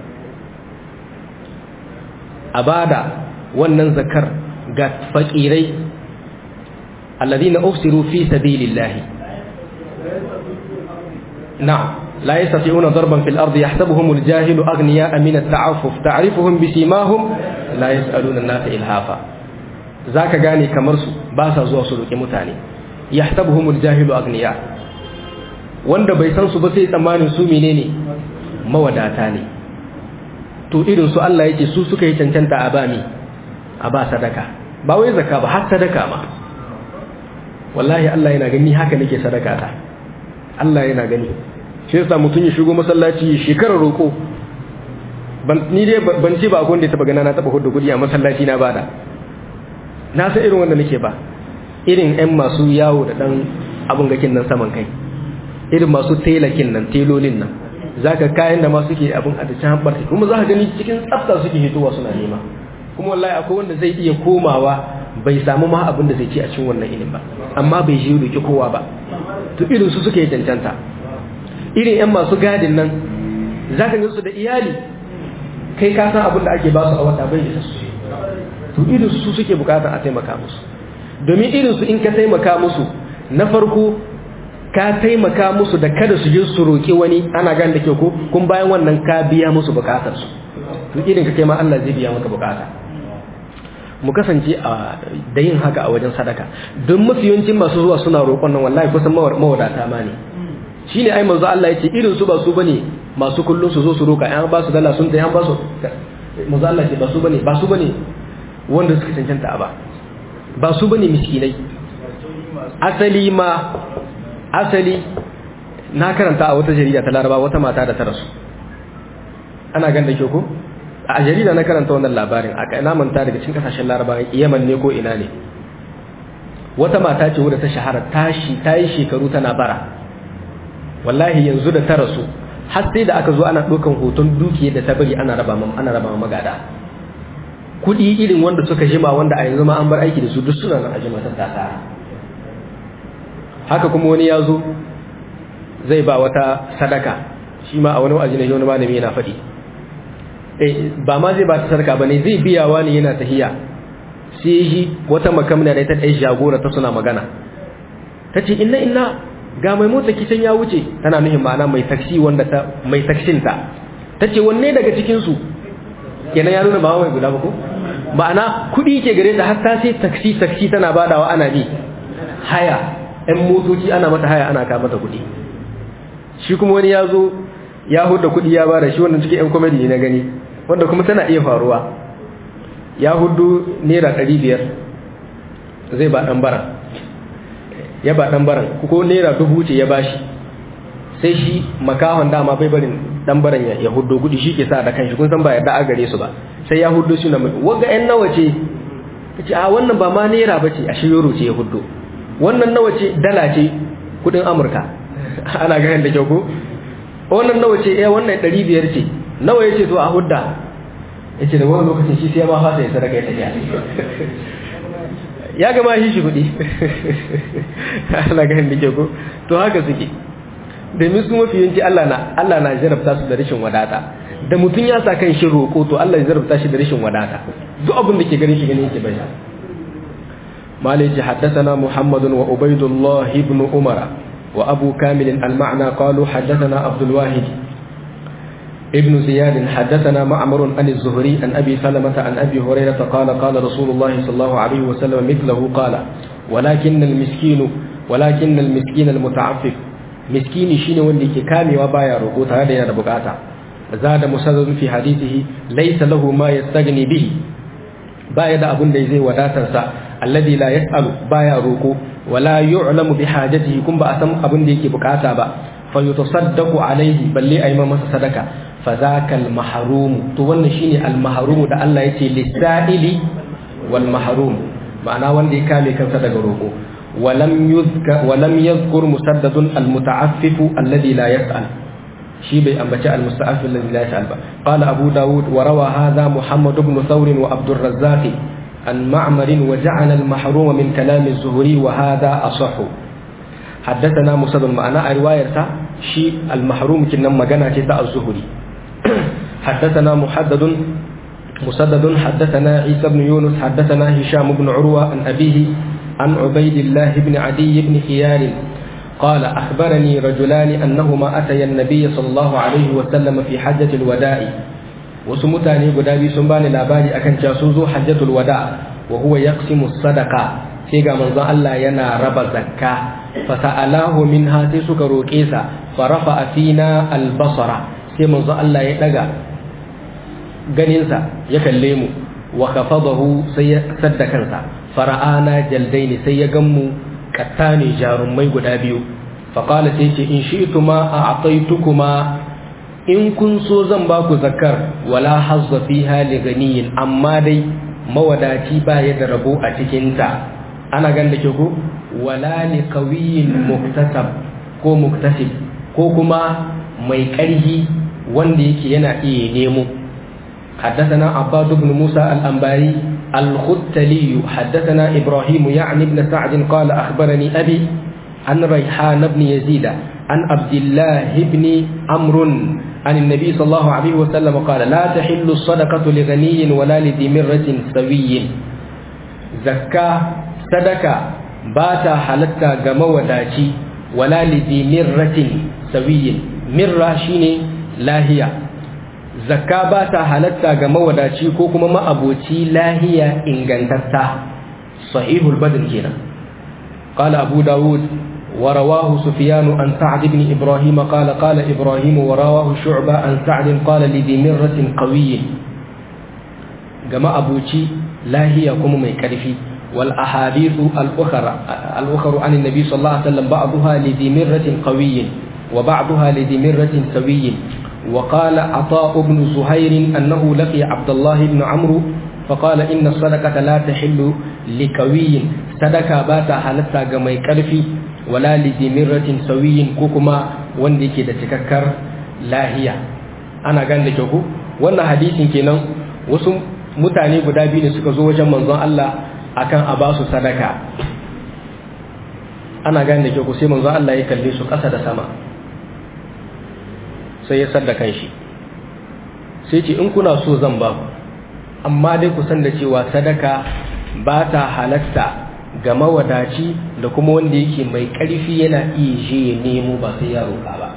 [SPEAKER 1] abada wannan zakar ga fakirai alladhina usiru fi sabilillah na'am لا يستطيعون ضربا في الأرض يحسبهم الجاهل أغنياء من التعفف تعرفهم بسيماهم لا يسألون الناس إلهافا ذاك غاني كمرسو باسا زوا سلوك متاني yahsabuhumul jahilu agniya wanda bai san su ba sai tsammanin su menene mawadata ne to irin su Allah yake su suka yi cancanta a bami a ba sadaka ba wai zakka ba har sadaka ma wallahi Allah yana gani haka nake sadaka ta Allah yana gani shi yasa mutun ya shigo masallaci shekarar roko ban ni dai ban ce ba akwai wanda ya taba gana na taba hudu kudi a masallaci na bada na san irin wanda nake ba irin 'yan masu yawo da ɗan abin gakin nan saman kai irin masu telakin nan telolin nan za ka kayan da masu ke abin a cikin hambar kuma za ka gani cikin tsafta suke hitowa suna nema kuma wallahi akwai wanda zai iya komawa bai samu ma abin da zai ci a cikin wannan inin ba amma bai ji roki kowa ba to irin su suke cancanta irin 'yan masu gadin nan za ka su da iyali kai ka san abin da ake ba su a wata bai da su to irin su suke bukatar a taimaka musu domin irinsu in ka taimaka musu na farko ka taimaka musu da kada su je su roƙi wani ana gan da ke ko kun bayan wannan ka biya musu bukatarsu to irin ka kai ma Allah zai biya maka bukata mu kasance a da yin haka a wajen sadaka don mafi yawancin masu zuwa suna roƙon nan wallahi kusan mawadata ma ne shine ai manzo Allah ya ce irin su ba su bane masu kullun su zo su roƙa an ba su dala sun tayi an ba su manzo Allah ce ba su bane ba su bane wanda suka cancanta a ba ba su bane miskinai asali ma asali na karanta a wata jarida ta laraba wata mata da ta rasu ana gan da ke ko a jarida na karanta wannan labarin a ina manta daga cikin kasashen laraba yaman ne ko ina ne wata mata ce wadda ta shahara tashi ta yi shekaru tana bara wallahi yanzu da ta rasu har sai da aka zo ana ɗaukan hoton dukiyar da ta bari ana raba ana raba magada kuɗi irin wanda suka jima wanda a yanzu ma an bar aiki da su duk suna nan a jima ta tasa haka kuma wani ya zo zai ba wata sadaka shi ma a wani wa'azi ne wani malami yana faɗi eh ba ma zai ba ta sadaka ba ne zai biyawa ne yana tahiya sai shi wata makamna da ita ɗaya jagora ta suna magana ta ce inna inna ga mai motsa kicin ya wuce tana nuhin ma'ana mai taksi wanda ta mai taksin ta ta ce wanne daga cikinsu kenan ya nuna ba mai guda ba ko ma'ana kuɗi ke gare ta har ta sai taksi taksi tana badawa ana bi haya ɗan motoci ana mata haya ana ka mata kuɗi shi kuma wani ya zo ya hudda kuɗi ya bada shi wannan cikin 'yan komedi ne na gani wanda kuma tana iya faruwa ya hudu naira ɗari biyar zai ba ɗan baran ya ba ɗan baran ko naira dubu ce ya bashi sai shi makahon dama bai barin ɗan baran ya hudu kuɗi shi ke sa da kanshi kun san ba yadda a gare su ba sai ya hudu shi na mai waga 'yan nawa ce ta ce a wannan ba ma naira ba ce a shi euro ce ya hudu wannan nawa ce dala ce kuɗin amurka ana ganin da kyau ko wannan nawa ce eh wannan ɗari biyar ce nawa ya ce to a hudda ya ce da wani lokacin shi sai ma fasa ya sadaka ya tafiya ya gama shi shi kuɗi ana ganin da ke ko to haka suke domin su mafi yanci Allah na Allah na jarabta su da rashin wadata da mutum ya sa kan shi roƙo to Allah ya jarabta shi da rashin wadata duk abin da ke ganin shi ganin yake bai malai ce haddathana muhammadun wa ubaidullah ibn umara wa abu kamil al-ma'na qalu haddathana abdul wahid ابن زياد حدثنا معمر عن الزهري عن أبي سلمة عن أبي هريرة قال قال رسول الله صلى الله عليه وسلم مثله قال ولكن المسكين ولكن المسكين المتعفف مسكين شين واللي كامي وبايا رقوت هذا يا بقاتا زاد مسدد في حديثه ليس له ما يستغني به بايا دا أبن زي وداتنسا الذي لا يسأل بايا رقو ولا يعلم بحاجته كم بأسم أبن ديكي بقاتا با فيتصدق عليه بل لي أيما مسا صدقه fazaka al-mahrum to wannan shine al-mahrum da Allah yace lis-sa'ili wal mahrum ma'ana wanda ya kame kansa daga roko walam yuzka walam yadhkur musaddadun al-muta'affif alladhi la yas'al shi bai ambaci al-musta'affif alladhi la yas'al ba qala abu daud wa rawa hadha muhammad ibn thawr wa abd ar-razzaq an ma'mar wa ja'ala al-mahrum min kalam az-zuhri wa hadha asahhu حدثنا مسدد معنا رواية شي المحروم كنا مغنى كتا الزهري حدثنا محدد مسدد حدثنا عيسى بن يونس حدثنا هشام بن عروة عن أبيه عن عبيد الله بن عدي بن خيار قال أخبرني رجلان أنهما أتيا النبي صلى الله عليه وسلم في حجة الوداع وسمتاني قدابي سنباني لاباري أكن جاسوزو حجة الوداع وهو يقسم الصدقة سيغا منظى الله ينا رب زكاة فسألاه منها سيسك روكيسا فرفع فينا البصر sai manzo Allah ya daga ganinsa ya kalle mu wa khafadahu sai ya sadda kansa fara'ana jaldaini sai ya gammu kattani jarumai guda biyu faqala sai ce in shi'tuma a'taytukuma in kun so zan ba ku zakar wala hazza fiha li ganiyin amma dai mawadaci ba ya da rabo a cikin ta ana ganda ke ko wala li qawiyin muktasab ko muktasib ko kuma mai ƙarhi wanda yake yana iya nemo حدثنا عباد بن موسى الأنباري الختلي حدثنا إبراهيم يعني بن سعد قال أخبرني أبي عن ريحان بن يزيد عن عبد الله بن عمرو عن النبي صلى الله عليه وسلم قال لا تحل الصدقة لغني ولا لذي مرة سوي زكاة صدقة باتا حلتا جموداتي ولا لذي مرة سوي مرة شيني lahiya zakka ba ta halatta ga mawadaci ko kuma ma'aboci lahiya ingantatta sahihul badr kenan qala abu daud wa rawahu sufyan an sa'd ibn ibrahim qala qala ibrahim wa rawahu shu'ba an sa'd qala li dimirratin qawiy ga ma'aboci lahiya kuma mai karfi wal ahadithu al-ukhra al-ukhra an an-nabi sallallahu alaihi wasallam ba'daha li dimirratin qawiy وبعضها لدمرة سوي وقال عطاء بن زهير أنه لقي عبد الله بن عمرو فقال إن الصدقة لا تحل لكوي صدقة باتا حالتا جمي كرفي ولا لدمرة سوي كوكما وندك تككر لاهية أنا قال لك wannan hadisin kenan wasu mutane guda biyu ne suka zo wajen manzon Allah akan a ba su sadaka ana gane da ku sai manzon Allah ya kalle su ƙasa da sama sai ya sadda kanshi sai ce in kuna so zan ba ku amma dai ku san da cewa sadaka ba ta halatta ga mawadaci da kuma wanda yake mai ƙarfi yana iya je ya nemo ba sai ya roƙa ba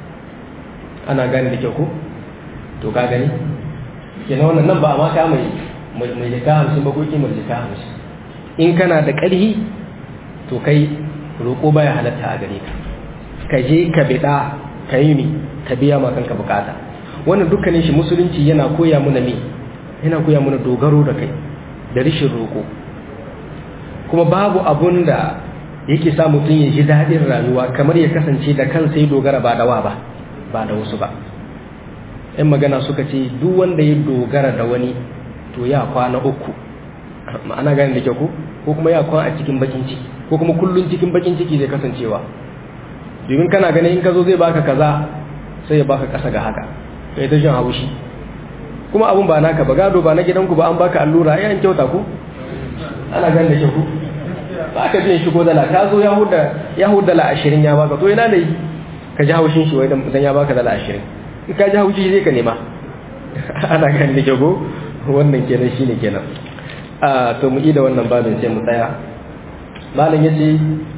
[SPEAKER 1] ana gane da kyau ko to ka gani kenan wannan nan ba ma ka mai mai jika hamsin ba ko kimar jika hamsin in kana da ƙarfi to kai roƙo baya halatta a gare ka ka je ka biɗa ka yi mi ka biya ma kanka bukata wannan dukkanin shi musulunci yana koya mana me yana koya mana dogaro da kai da rishin roƙo kuma babu abun da yake sa mutum ya ji daɗin rayuwa kamar ya kasance da kansa ya dogara ba da wa ba ba da wasu ba yan magana suka ce duk wanda ya dogara da wani to ya kwana uku ma'ana gani da kyau ko ko kuma ya kwana a cikin bakin ciki ko kuma kullun cikin bakin ciki zai kasancewa domin kana ganin in ka zo zai baka kaza sai ya baka kasa ga haka kai ta jin haushi kuma abun ba naka ba gado ba na gidanku ba an baka allura ai an kyauta ko ana ganin da kyau ko ba ka jin shigo dala ka zo ya huda ya huda dala 20 ya baka to ina ne ka ji haushin shi wai dan ya baka dala 20 in ka ji haushi zai ka nema ana ganin da kyau ko wannan kenan shine kenan a to mu da wannan babin sai mu tsaya malam yace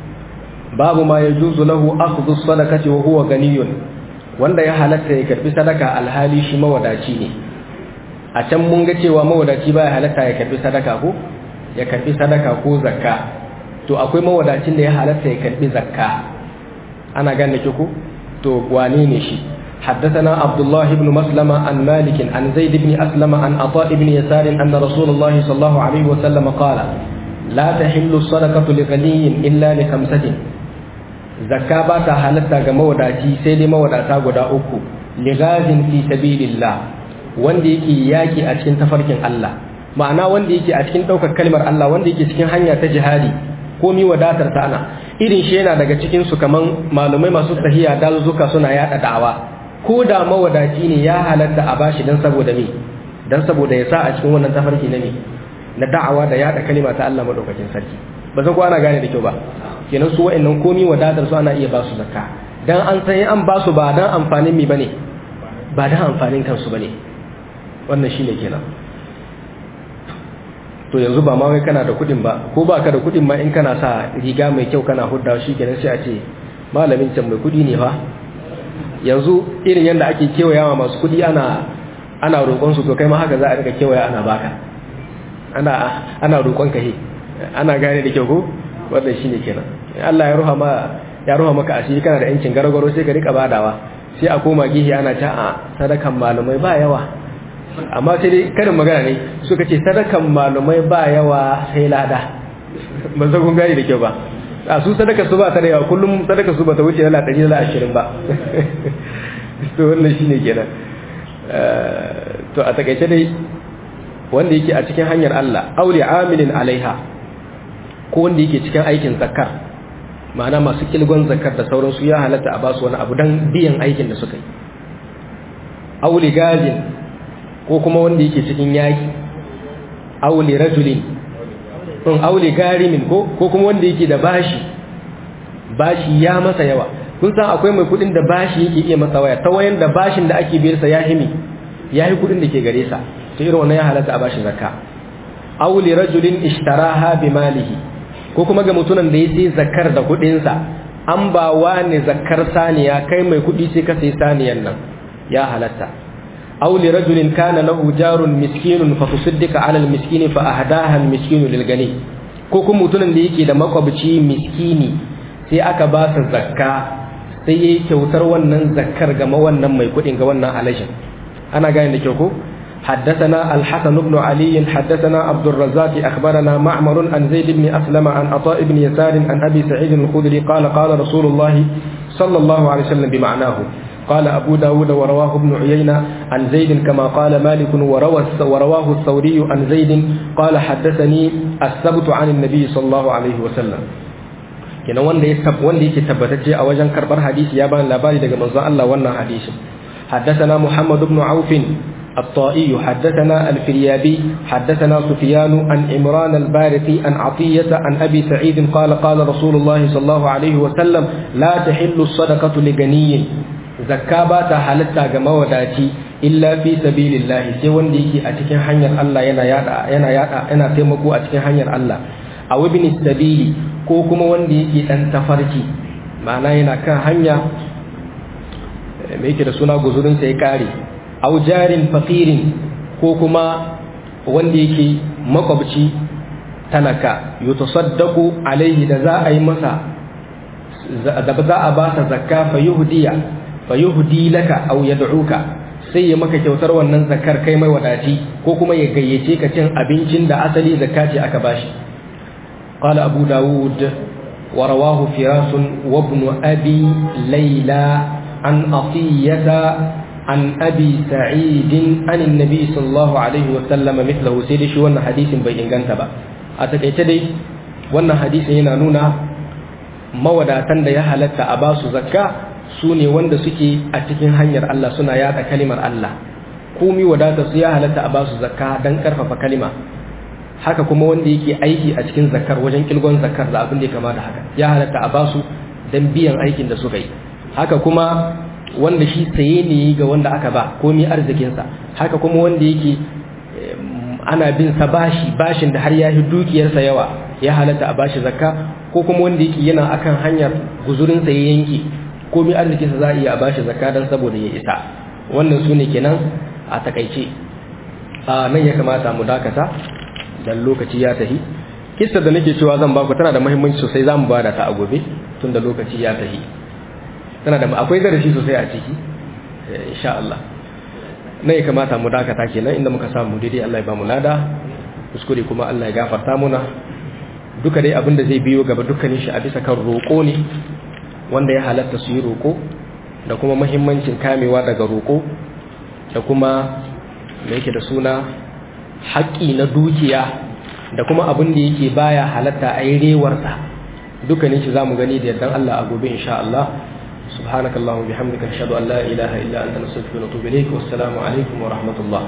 [SPEAKER 1] babu ma yajuzu lahu akhdhu sadaqati wa huwa ganiyun wanda ya halatta ya karbi sadaka alhali shi mawadaci ne a can mun ga cewa mawadaci baya halatta ya karbi sadaka ko ya karbi sadaka ko zakka to akwai mawadacin da ya halatta ya karbi zakka ana gane ki ko to wane ne shi حدثنا عبد الله بن مسلمة عن مالك عن زيد بن أسلم عن عطاء بن يسار أن رسول الله صلى الله عليه وسلم قال لا تحل الصدقة لغني إلا لخمسة زكاة باتا حالتا كموداتي سيدي موداتا قدا أكو لغاز في سبيل الله wanda yake yaki a cikin tafarkin Allah ma'ana wanda yake a cikin ɗaukar kalmar Allah wanda yake cikin hanya ta jihadi ko mi wadatar ta ana irin shi yana daga cikin su kaman malumai masu tahiya dazuka suna yada da'awa ko da mawadaci ne ya halatta a bashi dan saboda me dan saboda ya sa a cikin wannan tafarki na me na da'awa da yada kalima ta Allah madaukakin sarki ba san ko ana gane da kyau ba kenan su wa'annan komi wadatar su ana iya ba su zakka dan an san an ba su ba dan amfanin mi bane ba dan amfanin kansu bane wannan shine kenan to yanzu ba ma wai kana da kudin ba ko ba ka da kudin ma in kana sa riga mai kyau kana hudda shi kenan sai a ce malamin can mai kudi ne fa yanzu irin yadda ake kewayawa masu kudi ana ana roƙon su to kai ma haka za a rika kewaya ana baka ana ana roƙon ka he ana gane da kyau ko wannan shine kenan Allah ya ruha ma ya ruha maka asiri kana da yancin gargaro sai ka rika badawa sai a koma gihi ana ta a sadakan malamai ba yawa amma sai dai karin magana ne suka ce sadakan malumai ba yawa sai lada ba zai kun gani da kyau ba a su sadaka su ba ta da yawa kullum sadaka su ba ta wuce dala ɗari dala ashirin ba to wannan shine kenan to a takaice dai wanda yake a cikin hanyar Allah aure amilin alaiha ko wanda yake cikin aikin zakar ma'ana masu kilgon zakar da sauransu ya halatta a basu wani abu don biyan aikin da suka yi aure gajin ko kuma wanda yake cikin yaki aule rajulin in aule garimin ko ko kuma wanda yake da bashi bashi ya masa yawa kun san akwai mai kudin da bashi yake iya masa waya ta wayan da bashin da ake biyar sa ya himi ya yi kudin da ke gare sa to irin wannan ya halatta a bashi zakka aule rajulin ishtaraha bi malihi ko kuma ga mutumin da ya sai zakar da kudin sa an ba wani zakar saniya kai mai kudi sai ka sai saniyan nan ya halatta أو لرجل كان له جار مسكين فتصدق على المسكين فأهداها المسكين للغني ko kuma mutumin da yake da makwabci miskini sai aka ba sa zakka sai yayi kyautar wannan zakkar ga wannan mai kudin ga wannan alashin ana gane da kyau ko حدثنا الحسن بن علي حدثنا عبد الرزاق أخبرنا معمر عن زيد بن أسلم عن عطاء بن يسار عن أبي سعيد الخدري قال قال رسول الله صلى الله عليه وسلم بمعناه قال أبو داود ورواه ابن عيينة عن زيد كما قال مالك وروى ورواه الثوري عن زيد قال حدثني الثبت عن النبي صلى الله عليه وسلم kenan wanda ya tab wanda yake tabbatacce a wajen karbar hadisi ya bani labari daga manzon Allah wannan hadisin حدثنا محمد بن عوف الطائي حدثنا الفريابي حدثنا سفيان عن عمران البارقي عن عطية عن أبي سعيد قال قال رسول الله صلى الله عليه وسلم لا تحل الصدقة لغني zakka ba ta halatta ga mawadaci illa fi sabilillah sai wanda yake a cikin hanyar Allah yana yada yana yada yana taimako a cikin hanyar Allah aw ibn sabili ko kuma wanda yake dan tafarki ma'ana yana kan hanya me yake da suna guzurin sai kare aw jarin faqirin ko kuma wanda yake makwabci talaka yutasaddaqu alaihi da za a yi masa da za a ba sa zakka fa yuhdiya fa yuhdi laka aw yad'uka sai ya maka kyautar wannan zakar kai mai wadaci ko kuma ya gayyace ka cin abincin da asali zakka ce aka bashi qala abu daud wa rawahu firas wa ibn abi layla an atiyata an abi sa'id an annabi sallallahu alaihi wa sallam mithlahu sai dai shi wannan hadisin bai inganta ba a takaice dai wannan hadisin yana nuna mawadatan da ya halatta a basu zakka su ne wanda suke a cikin hanyar Allah suna yada kalimar Allah komi wadata su ya halatta a basu zakka don karfafa kalima haka kuma wanda yake aiki a cikin zakkar wajen kilgon zakkar da abin da ya kama da haka ya halatta a basu don biyan aikin da suka yi haka kuma wanda shi saye ne ga wanda aka ba komi arzikinsa haka kuma wanda yake ana bin sa bashi bashin da har ya yi dukiyarsa yawa ya halatta a bashi zakka ko kuma wanda yake yana akan hanyar guzurinsa ya yanke komai arzikinsa za a iya bashi zakka don saboda ya isa wannan su ne kenan a takaice a nan ya kamata mu dakata dan lokaci ya tahi kissa da nake cewa zan baku tana da muhimmanci sosai za mu bada ta a gobe tun da lokaci ya tahi tana da akwai darasi sosai a ciki insha Allah nan ya kamata mu dakata kenan inda muka samu daidai Allah ya ba mu lada kuskure kuma Allah ya gafarta muna duka dai abin da zai biyo gaba dukkanin shi a bisa kan roƙo ne wanda ya halatta su yi roƙo da kuma mahimmancin kamewa daga roƙo da kuma da yake da suna haƙƙi na dukiya da kuma abin da yake baya halatta a yi rewarsa dukkanin shi za mu gani da yardan Allah a gobe insha Allah سبحانك اللهم وبحمدك اشهد ان لا اله الا انت نستغفرك ونتوب اليك والسلام عليكم ورحمه الله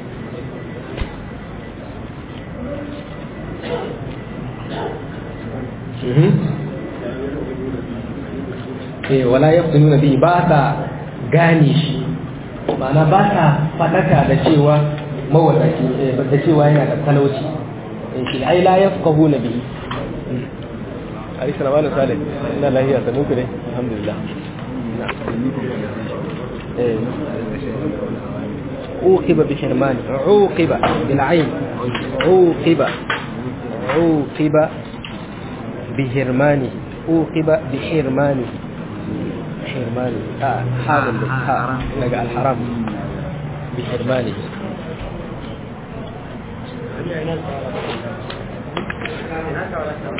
[SPEAKER 1] eh wala yaftununa bi ba ta gane shi ma'ana ba ta fadaka da cewa mawadaci da cewa yana da talauci shi ai la yafqahuna bi Ali salamu alaikum Salih ina lahiya da muku ne alhamdulillah عوقب بحرمان عوقب بالعين عوقب عوقب بهرمانه عوقب بحرمانه حرمانه آه حاضر ها لقى الحرام بحرمانه